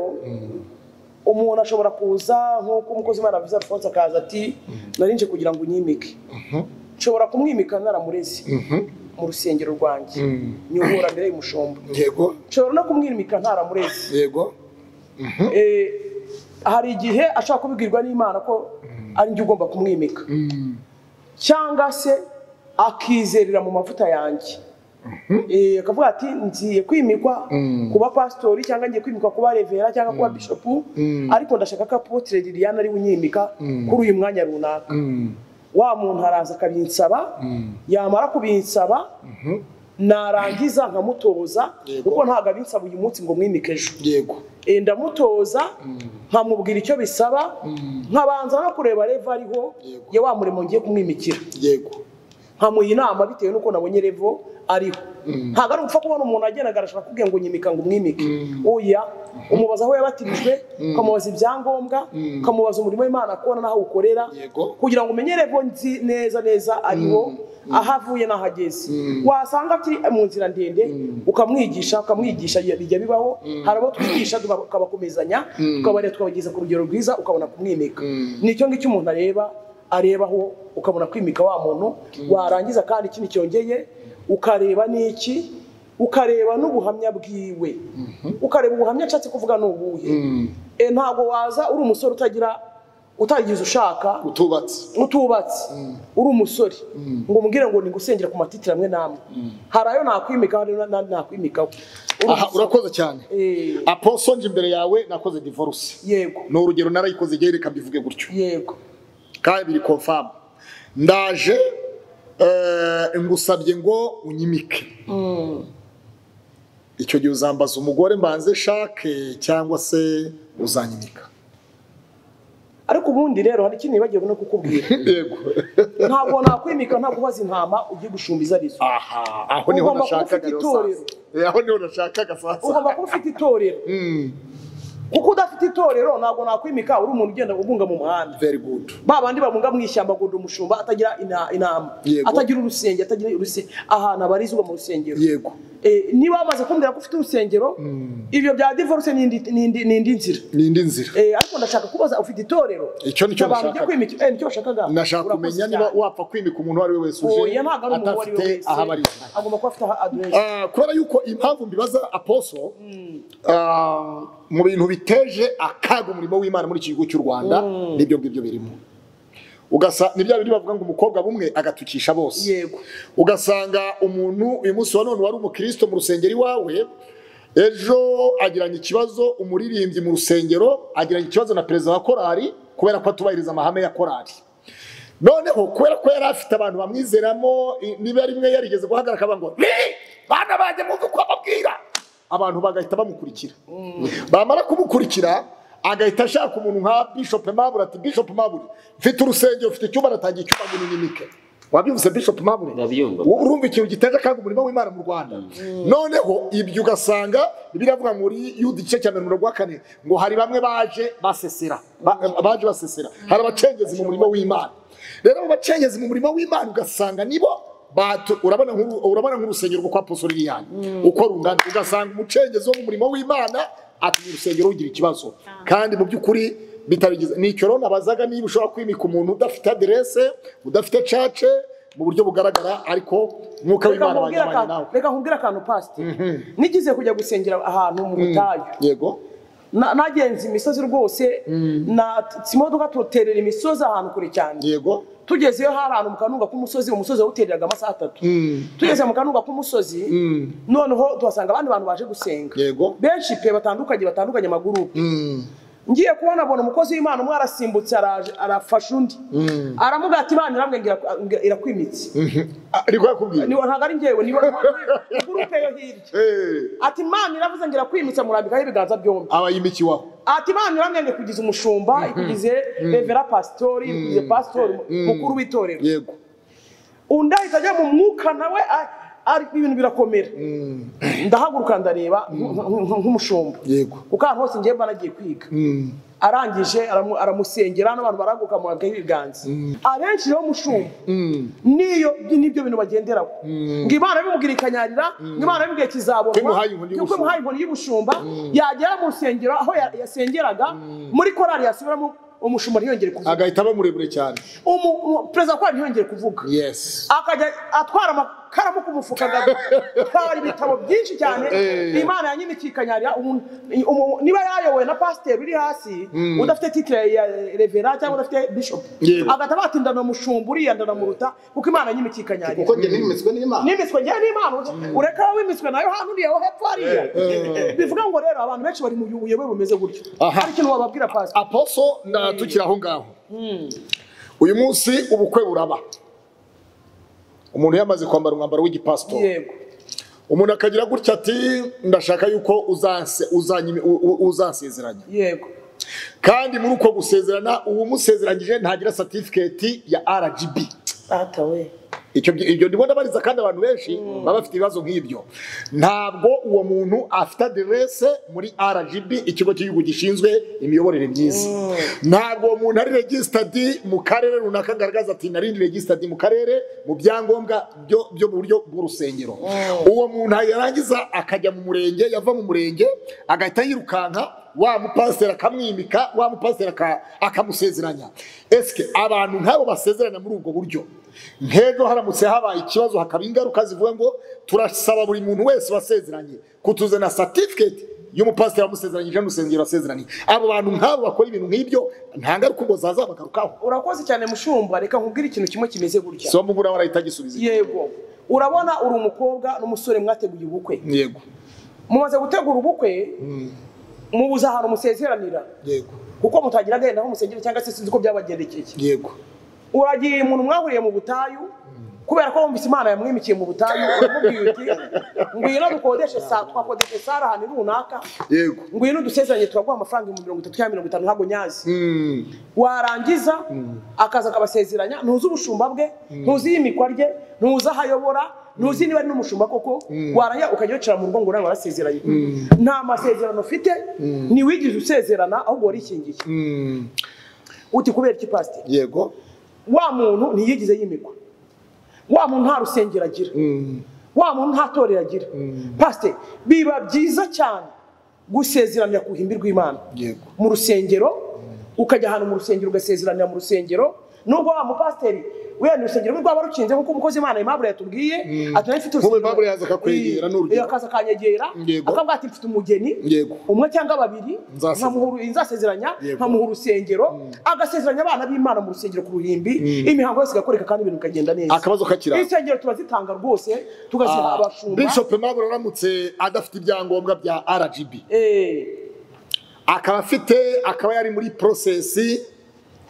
umuntu ashobora kuza nk'uko umukozi w'imana avuze alphonse akaza ati narinje kugira ngo unyimike nshobora kumwimika naramureze mu rusengero rwanjye nyobora mbere y'umushumba yego nshobora no kumwimika ntaramureze yego Eh, hari igihe ashobora kubibwirwa n'imana ko ari njye ugomba kumwimika cyangwa se akizerera mu mavuta yanjye Eh, akavuga ati ngiye kwimikwa kuba pasitori cyangwa ngiye kwimikwa kuba revera cyangwa kuba bishopu ariko ndashaka ko apotire liliane ari we unyimika kuri uyu mwanya runaka wa muntu araza akabinsaba yamara kubinsaba narangiza nkamutoza kuko ntabwo abinsaba uyu munsi ngo mwimike ejo yego Eh, ndamutoza nkamubwira icyo bisaba nkabanza no kureba revo ariho ye wa murimo ngiye kumwimikira yego nkamuha inama bitewe n'uko nabonye revo ariho ntabwo ari ugupfa kubona umuntu agendaga arashaka kubwira ngo nyimika ngo umwimike oya umubaza aho yabatirijwe ukamubaza ibyangombwa ukamubaza umurimo w'imana kubona n'aho ukorera Yego. kugira ngo umenye revo nzi neza neza ariho aho avuye n'aho ageze wasanga akiri mu nzira ndende ukamwigisha ukamwigisha bijya bijya bibaho hari abo twigisha tukabakomezanya tukabareba tukabageza ku rugero rwiza ukabona kumwimika nicyo ngicyo umuntu areba arebaho ukabona kwimika wa muntu warangiza kandi ikindi cyongeye ukareba n'iki ukareba n'ubuhamya bwiwe ukareba ubuhamya ashatse kuvuga ni ubuhe E, ntabwo waza uri umusore utagira utagize ushaka utubatse utubatse uri umusore ngo umbwire ngo nigusengera ku matitira amwe n'amwe hari ayo nakwimikaho hari n'andi nakwimikaho Uri aha umusore. urakoze cyane Eh, aposo nje imbere yawe nakoze divorce yego ni urugero narayikoze igihe reka mbivuge gutyo yego kandi biri confirm ndaje eh, ngusabye ngo unyimike icyo gihe uzambaza umugore mbanze shake cyangwa se uzanyimika ariko ubundi rero hari ikintu nibagiwe no kukubwira yego ntabwo nakwimika nta kubaza intama ugiye gushumbiza arizo aha aho niho Ugomba kuba nashakaga ufite rero itorero. sasa. Eh, aho niho nashakaga sasa ugomba kuba ufite itorero kuko udafite itorero ntabwo nakwimika uri umuntu ugenda ugunga mu muhanda very good ba bandi babunga mu ishyamba agunda umushumba atagira ina- inama Yego. atagira urusenge atagira urusenge ahantu abarizwa mu rusengero yego Eh, niba bamaze kumbwira ko ufite urusengero ibyo bya divorce ni indi- ni indi- ni indi nzira ni indi nzira Eh, ariko ndashaka kubaza ufite itorero Icyo nicyo Abantu nashakaga. ujya kwimika- eh, nicyo washakaga nashaka Urakoze kumenya cyane. niba wapfa kwimika umuntu uwo ari we wese uje oya ntabwo ari umuntu uwo ari we adafite wese aho abarizwa agomba kuba afite aho aderesi Ah, kubera yuko impamvu mbibaza aposo ah, mu bintu biteje akaga umurimo w'imana muri iki gihugu cy'u rwanda nibyo ngibyo birimo ugasa ni bya bindi bavuga ngo umukobwa bumwe agatukisha bose yego ugasanga umuntu uyu munsi wa none wari umukristo mu rusengero iwawe ejo agiranye ikibazo umuririmbyi mu rusengero agiranye ikibazo na perezida wa korari kubera ko atubahiriza amahame ya korari noneho kubera ko yari afite abantu bamwizeramo i- niba rimwe yarigeze guhagarara akavuga ngo ni bana banjye mwumve uko ababwira abantu bagahita bamukurikira bamara kumukurikira agahita ashaka umuntu nka bishop mabure ati bishop mabure mfite urusengero mfite icyumba natangiye icyumba ngo unyimike wabyumvise bishop mabure Ndabyumva. Wowe urumva ikintu giteje akaga umurimo w'imana mu rwanda noneho ibyo ugasanga biravuga muri yuda igice cya mirongo irindwi na kane ngo hari bamwe baje basesera ba- baje basesera hari abacengezi mu murimo w'imana rero abo bacengezi mu murimo w'imana ugasanga nibo batu- urabona nk'uru- urabona nk'urusengero rwo kwa posoro liliane uko rungana ugasanga umucengezi wo mu murimo w'imana atuma urusengero rugira ikibazo kandi mu by'ukuri bitabigize ni icyo rero nabazaga niba ushobora kwimika umuntu udafite aderese udafite cace mu buryo bugaragara ariko umwuka Reka w'imana nkubwire wajyabanye akantu- nawe reka nkubwire akantu pasite nigize kujya gusengera ahantu mu butayu yego Na- nagenze imisozi rwose na imodoka tuterera imisozi ahantu kure cyane yego tugezeyo hari ahantu mu kanunga k'umusozi umusozi wawutereraga amasaha atatu tugeze mu kanunga k'umusozi noneho tuhasanga abandi bantu baje gusenga Yego. benshi pe batandukanye batandukanye amagurupe ngiye kubona abona umukozi w'imana umwe arasimbutse araje arafasha undi aramubwira ati imana iramwe irakwimitse Ah, ariko yakubwiye Ni- ntabwo ari njyewe ni gurupe yo hirya Eh, ati imana iravuze ngo irakwimitse murambikaho ibiganza byombi abayimikiwaho ati imana iramwenge kugize umushumba ikugize revera pasitori ikugize pasitori mukuru w'itorero yego undi ahita ajya mu mwuka nawe a- ari- ibintu birakomera ndahaguruka ndareba nk- nk- nk- nk'umushumba yego kuko ahantu hose ngiye mba nagiye kwiga arangije aramu- aramusengera n'abantu barahaguruka murabwaho ibiganza abenshi rero mushumba niyo nibyo bintu bagenderaho ngo imana bimubwira ikanyarira ngo imana bimubwiye Ko kizaborwa imuhaye inkoni y'ubushumba. kuko imuhaye inkoni y'ubushumba yagera mu rusengero aho ya- yasengeraga muri korari yasubiramo umushumba ntiyongere kuvuga agahita aba muremure cyane Umu- umu- perezida wa korari ntiyongere kuvuga yes akajya atwara amakaramu ku mufuka agatwara ibitabo byinshi cyane Eh. imana yanyimikiye ikanyarira umuntu- umu- niba yayobowe na pasiteri uri hasi udafite titire ya revera cyangwa udafite bishopu Yego. agahita batindana umushumba uriya ndanamuruta kuko imana yanyimikiye ikanyarira kuko njye nimitswe n'imana nimiswe njyewe n'imana ureka wowe wimitswe nayo hano uriya wo hepfo hariya bivuga ngo rero abantu benshi bari mu buyobe bumeze gutyo Aha. hari ikintu wababwira pasiteri aposo na tukiri aho ngaho uyu munsi ubukwe buraba umuntu yamaze kwambara umwambaro w'igipasitori yego umuntu akagira gutya ati ndashaka yuko uzanse- uzanyimi- u- u- uzansezeranya yego kandi muri uko gusezerana uwamusezeranyije ntagira satifiketi ya rgb ata we icyo byi- ibyo ndimo ndabariza kandi abantu benshi baba bafite ibibazo nk'ibyo ntabwo uwo muntu afite aderese muri rgb ikigo cy'igihugu gishinzwe imiyoborere myiza ntabwo uwo muntu ari regisitadi mu karere runaka agaragaza ati narindi regisitadi mu karere mu byangombwa byo- byo mu buryo bw'urusengero uwo muntu yarangiza akajya mu murenge yava mu murenge agahita yirukanka wa mupasiteri akamwimika wa mupasiteri aka- akamusezeranya esike abantu nk'abo basezerana muri ubwo buryo nk'ejo haramutse habaye ikibazo hakaba ingaruka zivuga ngo turasaba buri muntu wese wasezeranye kutuzana satifiketi y'umupasiteri wamusezeranyije n'urusengero wasezeranye abo bantu nk'abo bakora ibintu nk'ibyo nta ngaruka ubwo zaza bagarukaho urakoze cyane mushumba reka nkubwire ikintu kimwe kimeze gutya somo ngura barahita gisubiza yego urabona uri umukobwa n'umusore mwateguye ubukwe yego mumaze gutegura ubukwe mubuze ahantu musezeranira yego kuko mutagira agenda aho musengera cyangwa se sinzi uko byabagendekeye yego uragiye umuntu mwahuriye mu butayu kubera ko wumvise imana yamwimikiye mu butayu uramubwira uti ngwino dukodeshe saa twakodeshe sare ahantu runaka yego ngwino udusezeranye turaguha amafaranga ibihumbi mirongo itatu cyangwa mirongo itanu ntabwo nyazi Mm, warangiza akaza akabasezeranya ntuzi ubushumba bwe ntuzi iyimikwa rye ntuzi aho ayobora ntuzi niba ari n'umushumba koko warangiza ukajya wicara mu rugo ngo nawe warasezeranye nta masezerano ufite ntiwigeze usezerana ahubwo warikingiye mm, uti kubera iki pasiteri yego wa muntu ntiyigize yimikwa wa muntu nta rusengero agira Mm, wa muntu nta torero agira pasiteri biba byiza cyane gusezeranira ku ruhimbi rw'imana yego mu rusengero ukajya ahantu mu rusengero ugasezeranira mu rusengero nubwo wa mupasiteri wenda urusengero rwe rwaba rukinze nk'uko umukozi w'imana imabure yatubwiye ati nayo mfite Nk'ubu Aimable yaza akakwegera, ni urugero. Iyo akaza akanyegera Yego. akavuga ati mfite umugeni Yego. umwe cyangwa babiri Nzasezeranya. nkamuhuru- nzasezeranya Yego. nkamuha urusengero agasezeranya abana b'imana mu rusengero ku ruhimbi imihango yose igakoreka kandi ibintu bikagenda neza akabazo kakiranga insengero turazitanga rwose tugaziha Ah, abashumba Bishop Aimable aramutse adafite ibyangombwa bya RGB Eh, akaba afite akaba yari muri prosesi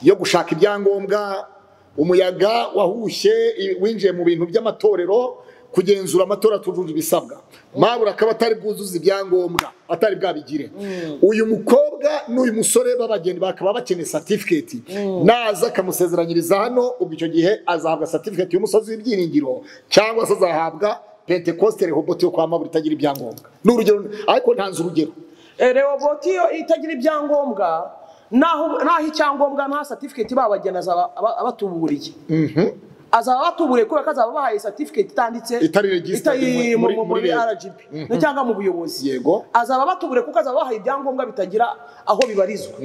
yo gushaka ibyangombwa umuyaga wahushye i- winjiye mu bintu by'amatorero kugenzura amatora atujuje ibisabwa mabura akaba atari bwuzuze ibyangombwa atari bwabigire uyu mukobwa n'uyu musore b'abageni bakaba bakeneye satifiketi naza akamusezeranyiriza hano ubwo icyo gihe azahabwa satifiketi y'umusozi w'ibyiringiro cyangwa se azahabwa pentekoste rehobote yo kwa mabura itagira ibyangombwa ni urugero ariko ntanze urugero rewoboti iyo itagira ibyangombwa naho naho icyangombwa nta satifiketi babagena azaba aba- abatuburiye azaba batuburiye kubera ko azaba bahaye certificate itanditse Itari registered itari muri- mu- mu- muri muri leta. rgb no cyangwa mu buyobozi Yego. azaba batuburiye kuko azaba bahaye ibyangombwa bitagira aho bibarizwa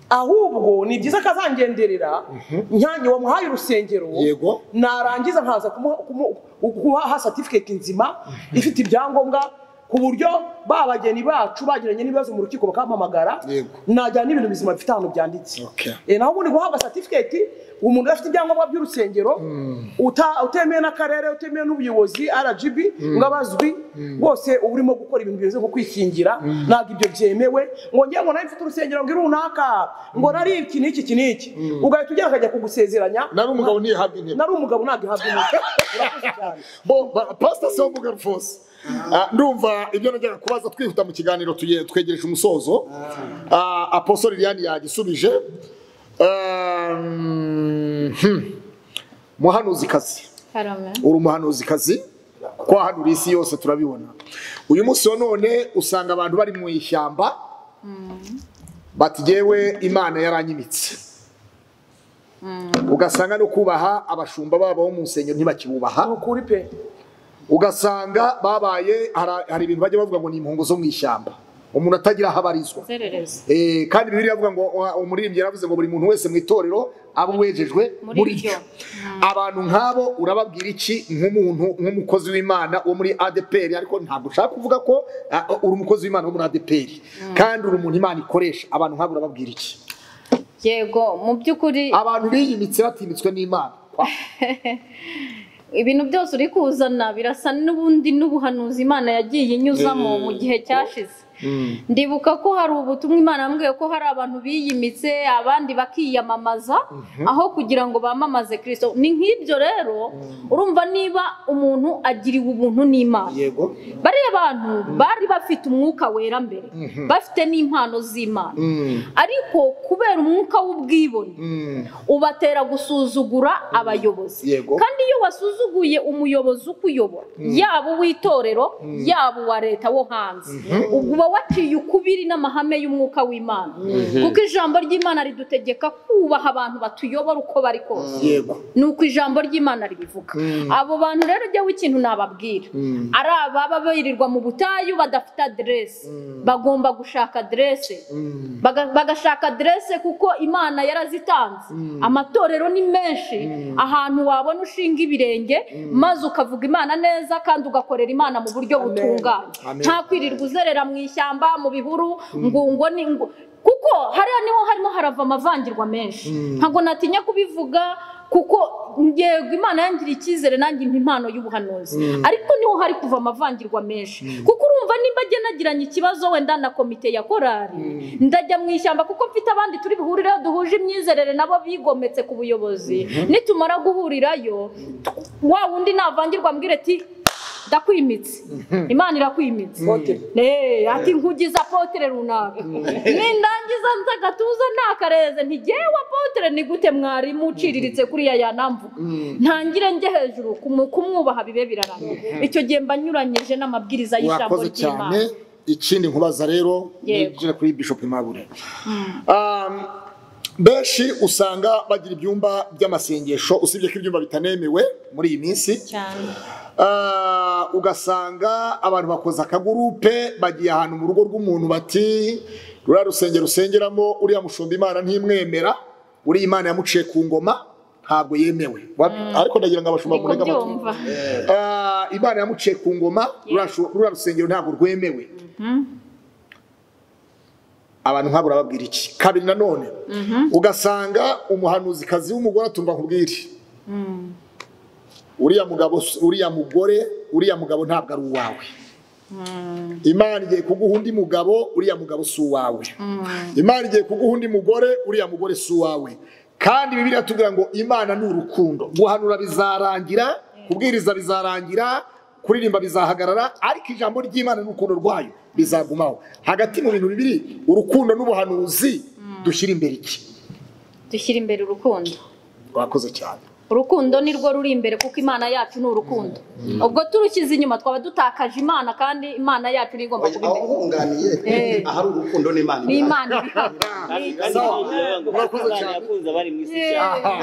ahubwo ni byiza ko azangenderera nyanyi wamuhaye urusengero Yego. narangiza nkaza kumuha- kumu- guhaha certificate nzima ifite ibyangombwa ku buryo ba bageni bacu bagiranye n'ibibazo mu rukiko bakampamagara Yego. najyana n'ibintu bizima bifite ahantu byanditse Okay. Eh, naho ubundi guhabwa certificate umuntu udafite ibyangombwa by'urusengero uta- utemewe n'akarere utemewe n'ubuyobozi rgb ngo abazwi bose uba urimo gukora ibintu bimeze nko kwikingira ntabwo ibyo byemewe ngo njye ngo nawe mfite urusengero ngo runaka ngo nari iki n'iki iki n'iki ugahita ugera akajya kugusezeranya nari umugabo ntihabwa intebe nari umugabo ntabwo ihabwa intebe urakoze cyane bo ba- pastor Semuga Alphonse Ah, ndumva ibyo najyaga kubaza twihuta mu kiganiro tuye- twegereje umusozo Ah, aposo liliane yagisubije Um, hmm. muhanuzikazi karame uri umuhanuzikazi kuko wahanura isi yose turabibona uyu munsi wa none usanga abantu bari mu ishyamba bati yewe imana yaranyimitse ugasanga no kubaha abashumba babo bo mu nsengero ntibakibubaha ni ukuri pe ugasanga babaye hara- hari ibintu bajya bavuga ngo ni impungu zo mu ishyamba umuntu atagira aho abarizwa inzererezi Eh, kandi bibiri yavuga ngo uh, umuririmbyi yaravuze ngo buri muntu wese mu itorero aba wejejwe Muri muri ryo. ryo abantu nk'abo urababwira iki nk'umuntu nk'umukozi w'imana wo muri adepr ariko ntabwo ushaka kuvuga ko uh, uri umukozi w'imana wo muri adepr kandi uri umuntu imana ikoresha abantu nk'abo urababwira iki yego mu by'ukuri abantu biyimitse batimitswe n'imana ibintu byose uri kuzana birasa n'ubundi n'ubuhanuzi imana yagiye inyuzamo mu gihe cyashize ndibuka ko hari ubutumwa imana yambwiye ko hari abantu biyimitse abandi bakiyamamaza aho kugira ngo bamamaze kirisito ni nk'ibyo rero urumva niba umuntu agiriwe ubuntu n'imana yego bariya bantu bari bafite umwuka wera mbere bafite n'impano z'imana ariko kubera umwuka w'ubwibone ubatera gusuzugura abayobozi Yego. kandi iyo wasuzuguye umuyobozi ukuyobora yaba uw'itorero yaba uwa leta wo hanze uba waciye ukubiri n'amahame y'umwuka w'imana kuko ijambo ry'imana ridutegeka kubaha abantu batuyobora uko bari kose yego ni uko ijambo ry'imana ribivuga abo bantu rero ujyaho ikintu nababwira ari ababa birirwa mu butayu badafite aderesi bagomba gushaka aderesi Baga- bagashaka aderesi kuko imana yarazitanze amatorero ni menshi ahantu wabona ushinga ibirenge maze ukavuga imana neza kandi ugakorera imana mu buryo butunganye nta kwirirwa uzerera mu ishyamba mu bihuru ngo ngo ni ngo kuko hariya niho harimo harava amavangirwa menshi ntabwo natinya kubivuga kuko yego imana yangiriye icyizere nanjye impa impano y'ubuhanuzi ariko niho hari kuva amavangirwa menshi kuko urumva nimba njye nagiranye ikibazo wenda na komite ya korari ndajya mu ishyamba kuko mfite abandi turi buhurireho duhuje imyizerere nabo bigometse ku buyobozi nitumara guhurirayo wa wundi navangirwa mbwire ati ndakwimitse imana irakwimitse Pote. Eh, ati nkugiza apotere runaka nindangiza nza gatuza ntakareze ntigewe apotere ni gute mwarimu uciriritse kuriya yanamvuga ntangire njye hejuru kumu- kumwubaha bibe birarangira icyo gihe mba nyuranyije n'amabwiriza y'ijambo mwakoze cyane ry'imana ikindi nkubaza rero Yego. nijira kuri bishop Aimable. Um, benshi usanga bagira ibyumba by'amasengesho usibye ko ibyumba bitanemewe muri iyi minsi cyane Ah, ugasanga abantu bakoze akagurupe bagiye ahantu mu rugo rw'umuntu bati ruriya rusengero usengeramo uriya mushumba imana ntimwemera uriya imana yamuciye ku ngoma ntabwo yemewe Wa- ariko ndagira ngo abashumba niko murege amatwi. byumva Ah, imana yamuciye ku ngoma ruriya shu- ruriya rusengero ntabwo rwemewe abantu nk'abo urababwira iki kabiri nanone ugasanga umuhanuzikazi w'umugore atumva nkubwire uriya mugabo uriya mugore uriya mugabo ntabwo ari uwawe imana igiye kuguha undi mugabo uriya mugabo si uwawe imana igiye kuguha undi mugore uriya mugore si uwawe kandi bibiliya tubwira ngo imana ni urukundo guhanura bizarangira kubwiriza bizarangira kuririmba bizahagarara ariko ijambo ry'imana n'urukundo rwayo bizagumaho hagati mu bintu bibiri urukundo n'ubuhanuzi dushyira imbere iki dushyira imbere urukundo twakoze cyane urukundo ni rwo ruri imbere kuko imana yacu ni urukundo ubwo turushyize inyuma twaba dutakaje imana kandi imana yacu niyo igomba kuba aho imbere wunganiye Eh. ahari urukundo n'imana ni ibihari. imana ibihari. kandi kandi Sawa. biravuga ngo Murakoze Imana cyane. yakunze abari mu isi Yeah. cyane Aha.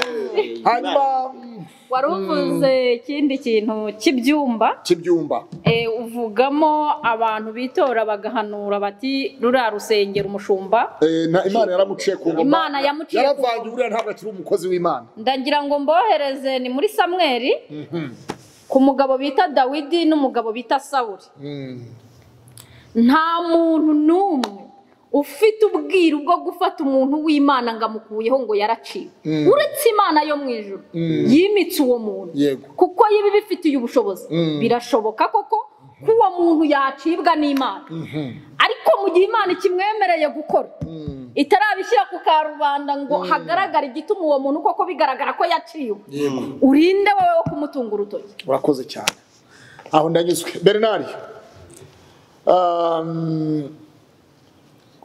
Eh, hanyuma Imana- mm, wari uvuze ikindi kintu cy'ibyumba cy'ibyumba eh, uvugamo abantu bitora bagahanura bati ruriya rusengero umushumba Eh, na imana yaramuciye ku ngoma Imana yamuciye ku ngoma. yaravangiye buriya ntabwo akiri umukozi w'imana ndagira ngo mbohereze ni muri samweri ku mugabo bita dawidi n'umugabo bita sawuri nta muntu n'umwe ufite ubwiru bwo gufata umuntu w'imana ngo amukuyeho ngo yaraciwe uretse imana yo mu ijuru yimitse uwo muntu Yego. kuko yiba ibifitiye ubushobozi birashoboka koko ko uwo muntu yacibwa n'imana ariko mu gihe imana ikimwemereye gukora itarabishyira ku karubanda ngo hagaragare igituma uwo muntu koko bigaragara ko yaciwe urinde wowe wo kumutunga urutoki urakoze cyane aho ndanyuzwe bernard um,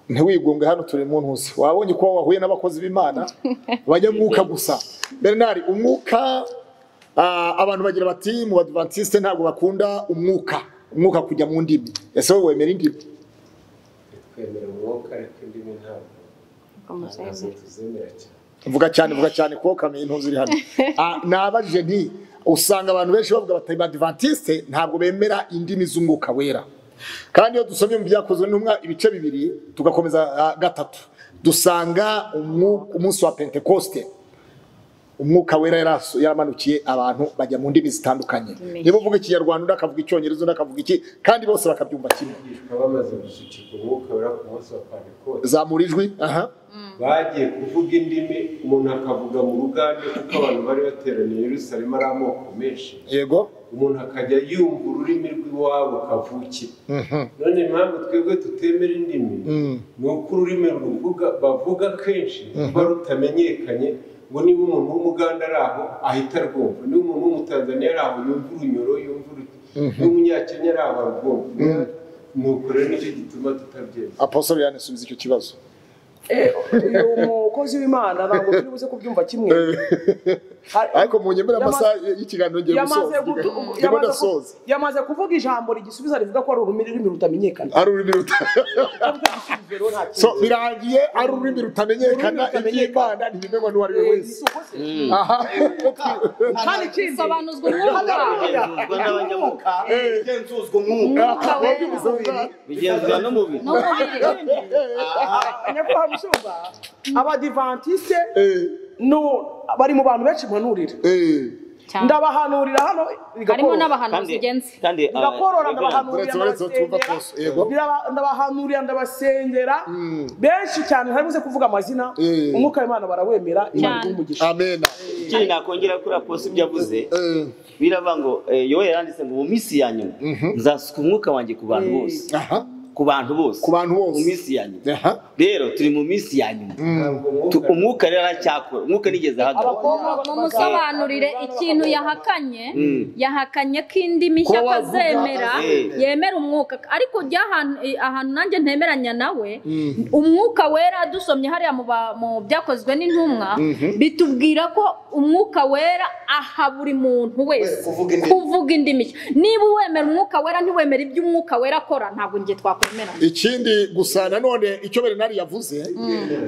ntiwigunge hano turi mu ntuzi wabonye ko wahuye n'abakozi b'imana banyamwuka gusa bernard umwuka ah, abantu bagira bati mu badivantiste ntabwo bakunda umwuka umwuka kujya mu ndimi ese wowe wemera indimi twemera umwuka ariko indimi ntabwo ntabwo tuzemera cyane vuga cyane vuga cyane kuko kamenya intuzi iri hano Ah, nabajije nti usanga abantu benshi bavuga bati badivantiste ntabwo bemera indimi z'umwuka wera kandi iyo dusomye mu byakozwe n'intumwa ibice bibiri tugakomeza ah, gatatu dusanga umwu- umunsi wa pentekoste umwuka wera yaraso- yaramanukiye abantu bajya mu ndimi zitandukanye niba uvuga ikinyarwanda undi akavuga icyongereza undi akavuga iki kandi bose bakabyumva kimwe abigishwa bamaze gusukirwa umwuka wera ku munsi wa pantekote zamura ijwi aha bagiye kuvuga indimi umuntu akavuga mu ruganda kuko abantu bari bateraniye i Yerusalemu ari amoko menshi yego umuntu akajya yumva ururimi rw'iwabo kavukire none impamvu twebwe tutemera indimi ni uko ururimi ruvuga bavuga kenshi ruba rutamenyekanye ngo niba umuntu w'umuganda ari aho ahita arwumva niba umuntu w'umutanzaniya ari aho yumva urunyoro yumva uruti n'umunyakenya ari aho arwumva ni uko rero nicyo gituma tutabyemera apostol yanisubiza icyo kibazo uyu umukozi w'imana ntabwo turi buze kubyumva kimwe ariko mu nyemera Yamaze- amasaha y'ikiganiro ngiye yamaze gusoza gutu- ndimo yamaze ku- ndasoza yamaze kuvuga ijambo rigisubiza rivuga ko ari ururimi rutamenyekana ari ururimi ruta Rero nta kintu. so birangiye ari ururimi rutamenyekana Ururimi rutamenyekana. iby'imana ntibimenywa n'uwo ari we Eh, wese si uko se- aha kandi ikindi sobanuzwa umwuka Igenzurwa n'abanyamwuka igenzuzwa umwuka umwuka wera bigenzurwa n'umubiri n'umubiri nyakubahwa mushumba abadivantisite Eh, no- bari mu bantu benshi mpanurira eh. cyane ndabahanurira hano harimo bigakora n'abahanuzi genzi kandi ah, bigakorora Reverend, ndabahanurira Uretse- uretse utumva twose, yego. ndabasengera Biraba- ndabahanurira ndabasengera benshi cyane ntari buze kuvuga amazina Eh. umwuka w'imana barawemera imana Cyane. iguha umugisha amena ikindi nakongera kuri aposi ibyo avuze Eh, biravuga ngo eh, yowe yanditse ngo mu minsi ya nyuma nzasuka umwuka wanjye ku bantu bose aha ku bantu bose Ku bantu bose. mu minsi ya nyuma aha rero turi mu minsi ya nyuma ntabwo Tu- umwuka umwuka rero aracyakora umwuka nigeze ahagarara abakobwa mumusobanurire ikintu yahakanye yahakanye ko indimi Kuba nshya wavuga- akazemera Eh. yemera umwuka ariko ujya ahantu eh, ahantu nanjye ntemeranya nawe umwuka wera dusomye hariya mu ba- mu byakozwe n'intumwa bitubwira ko umwuka wera aha buri muntu wese kuvuga indimi. kuvuga indimi nshya. niba uwemera umwuka wera ntiwemera ibyo umwuka wera akora ntabwo njye twakwemera ikindi gusa nanone icyo bernard yavuze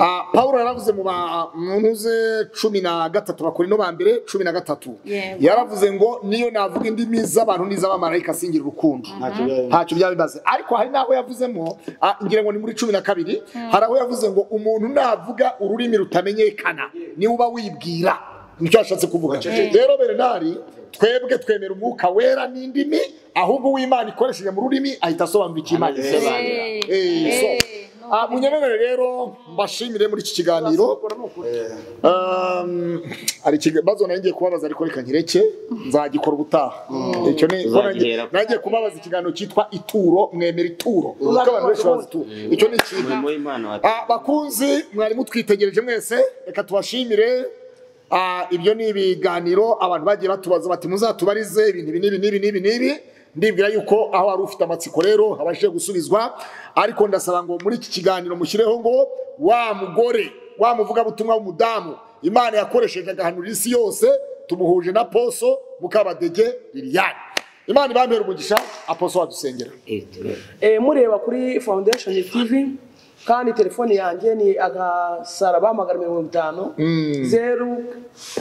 ah, pawulo yaravuze mu ba- mu ntuze cumi na gatatu bakorino ba mbere cumi na gatatu Yego. yaravuze ngo niyo navuga indimi z'abantu n'iz'abamarayika singira urukundo ntacyo byaba bimaze ariko hari n'aho yavuzemo ah, ngira ngo ni muri cumi na kabiri hari aho yavuze ngo umuntu navuga ururimi rutamenyekana niwe uba wibwira nicyo yashatse kuvuga rero bernard twebwe twemera umwuka wera n'indimi ahubwo uw'imana ikoresheje mu rurimi ahita asobanura icyo imana ivuze Eh. Eh, so, Eh, ah, munyemerere rero mbashimire muri iki kiganiro Um, hari ikibazo nanjye ngiye kubabaza ariko reka nkireke nzagikora ubutaha icyo ni ko nanjye- Uzagihera. nanjye kubabaza ikiganiro cyitwa ituro mwemera ituro kuko abantu benshi bazi ituro icyo ni ikintu umurimo w'imana wa- Ah, bakunzi mwari mutwitegereje mwese reka tubashimire Ah, ibyo ni ibiganiro abantu bagiye batubaza bati muzatubarize ibintu ibi n'ibi n'ibi n'ibi n'ibi ndibwira yuko aho wari ufite amatsiko rero abashije gusubizwa ariko ndasaba ngo muri iki kiganiro mushyireho ngo wa mugore wa muvugabutumwa w'umudamu imana yakoresheje agahanura isi yose tumuhuje na poso mukabadege liliane imana ibambere umugisha aposo wadusengera Eh, Eh, mureba kuri foundation tv kandi telefone yanjye ni agasaraba magana mirongo itanu zeru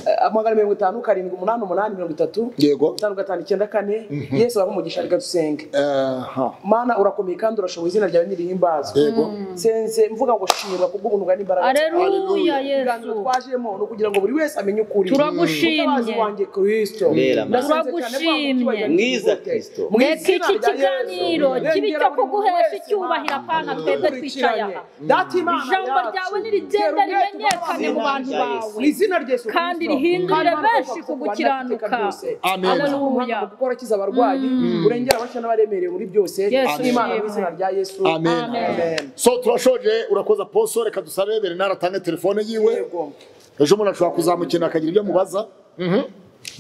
eh, magana mirongo itanu karindwi umunani umunani mirongo itatu Yego. gatanu gatanu icyenda kane yesu araha umugisha reka dusenge aha mana urakomeye kandi urashoboye izina ryawe nirihimbazwe yego senze mvuga ngo shimwa kubwo ubuntu bwa n'imbaraga aleluya ibiganiro yesu twajemo ni ukugira ngo buri wese amenye ukuri Turagushimye. Mutabazi wanjye kristo Mbera, Mana. Ndasenze cyane kwa Turagushimye. mutima wanjye Mwiza wose. Kristo. Mu reka izina iki rya Yesu. kiganiro kibe Rengera icyo buri kuguhesha wese, icyubahiro Mana. pana twebwe twicaye aha Data Imana ijambo yacu, ryawe nirigenda rero ubwete rimenyekane mu tubabaze. bantu bawe mu izina rya Yesu kandi Kristo. rihindure Kandi Mana, benshi ukabafasha kugukiranuka. kubana byose. Amen. Ubasha guhanga mu gukora akiza abarwayi urengera abashya n'abaremerewe muri byose Yesu, n'imana Amen. mu izina rya yesu amen Amen. so turashoje urakoza poso reka dusabe berenari atange telefone yiwe yego ejo umuntu ashobora kuzamukenera akagira ibyo amubaza Mhm.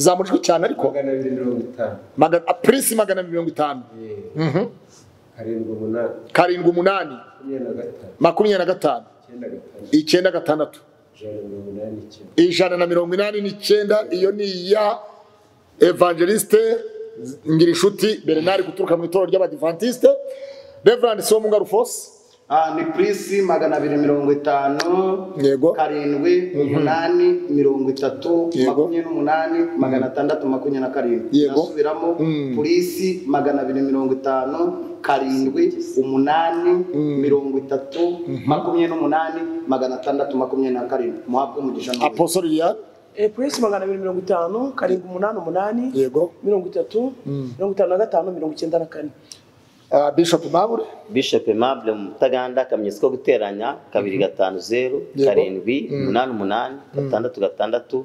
zamujwe cyane ariko magana abiri mirongo itanu magana ah, prince magana abiri mirongo itanu Mhm. karindwi umunani karindwi umunani makumyabiri na gatanu makumyabiri na gatanu icyenda gatanu icyenda gatandatu ijana na mirongo inani n'icyenda ijana na mirongo inani n'icyenda iyo ni iya evangeliste ngirinshuti berenari guturuka mu itorero ry'abadivantisite reverand somunga rufose Ah, ni purisi magana abiri mirongo itanu Yego. karindwi umunani mirongo itatu Yego. makumyabiri n'umunani magana atandatu makumyabiri na karindwi Yego. ndasubiramo purisi magana abiri mirongo itanu karindwi umunani mirongo itatu makumyabiri n'umunani magana atandatu makumyabiri na karindwi muhabwe umugisha n'ubuzima. apostle liliane Eh, puresi magana abiri mirongo itanu karindwi umunani umunani yego mirongo itatu mirongo itanu na gatanu mirongo icyenda na kane Ah, bishop mabure bishop aimable mutaganda akamenyetso ko guteranya kabiri gatanu zeru Yego. karindwi umunani umunani gatandatu gatandatu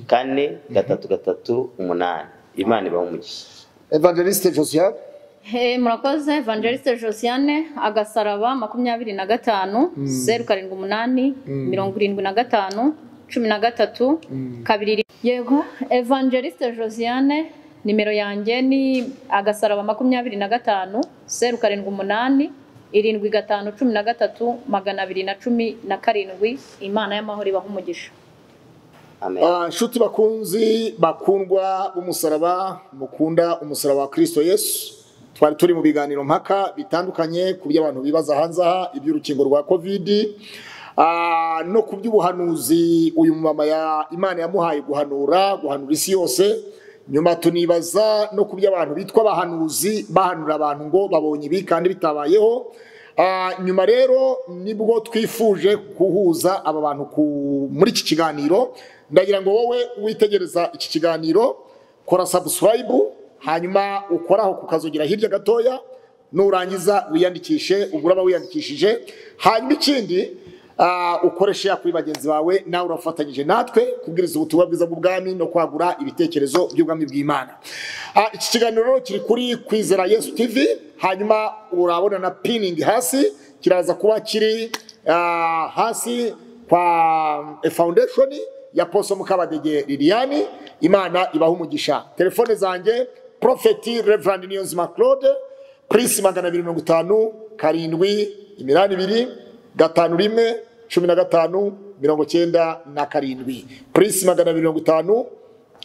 kane gatatu gatatu umunani imana ibaha umugisha evangeliste josiane Hey, murakoze evangeliste josiane agasaraba makumyabiri na gatanu zeru karindwi umunani mirongo irindwi na gatanu cumi na gatatu kabiri ri- yego evangeliste josiane nimero yanjye ni agasaraba makumyabiri na gatanu zeru karindwi umunani irindwi gatanu cumi na gatatu magana abiri na cumi na karindwi imana y'amahoro ibaha umugisha amen Ah, inshuti bakunzi bakundwa b'umusaraba mukunda umusaraba wa kristo yesu twari turi mu biganiro mpaka bitandukanye ku by'abantu bibaza hanze aha iby'urukingo rwa kovidi Ah, no ku by'ubuhanuzi uyu mumama ya imana yamuhaye guhanura guhanura isi yose nyuma tunibaza no ku by'abantu bitwa abahanuzi bahanura abantu ngo babonye ibi kandi bitabayeho Ah, nyuma rero nibwo twifuje guhuza aba bantu ku- muri iki kiganiro ndagira ngo wowe witegereza iki kiganiro kora sabusilayibu hanyuma ukoraho kukazogera hirya gatoya nurangiza wiyandikishe ubwo uraba wiyandikishije hanyuma ikindi Ah, ukoreshe ya kuri bagenzi bawe nawe urafatanyije natwe kubwiriza ubutumwa bwiza bw'ubwami no kwagura ibitekerezo by'ubwami bw'imana Ah, iki kiganiro rero kiri kuri kwizera yesu tv hanyuma urabona na piningi hasi kiraza kuba kiri ah, hasi kwa eh, foundation ya poso mukabadege liliani imana ibaha umugisha telefone zanjye profeti reverand niyonzima claude prince magana abiri mirongo itanu karindwi iminani ibiri gatanu rimwe cumi na gatanu mirongo cyenda na karindwi purisi magana abiri mirongo itanu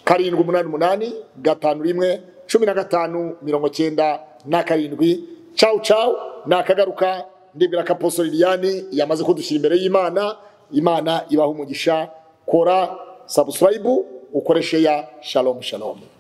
karindwi umunani umunani gatanu rimwe cumi na gatanu mirongo cyenda na karindwi cawu cawu nakagaruka ndibwira ko aposto liliane yamaze kudushyira imbere y'imana imana ibaha umugisha kora sabusilayibu ukoreshe ya shalomu shalomu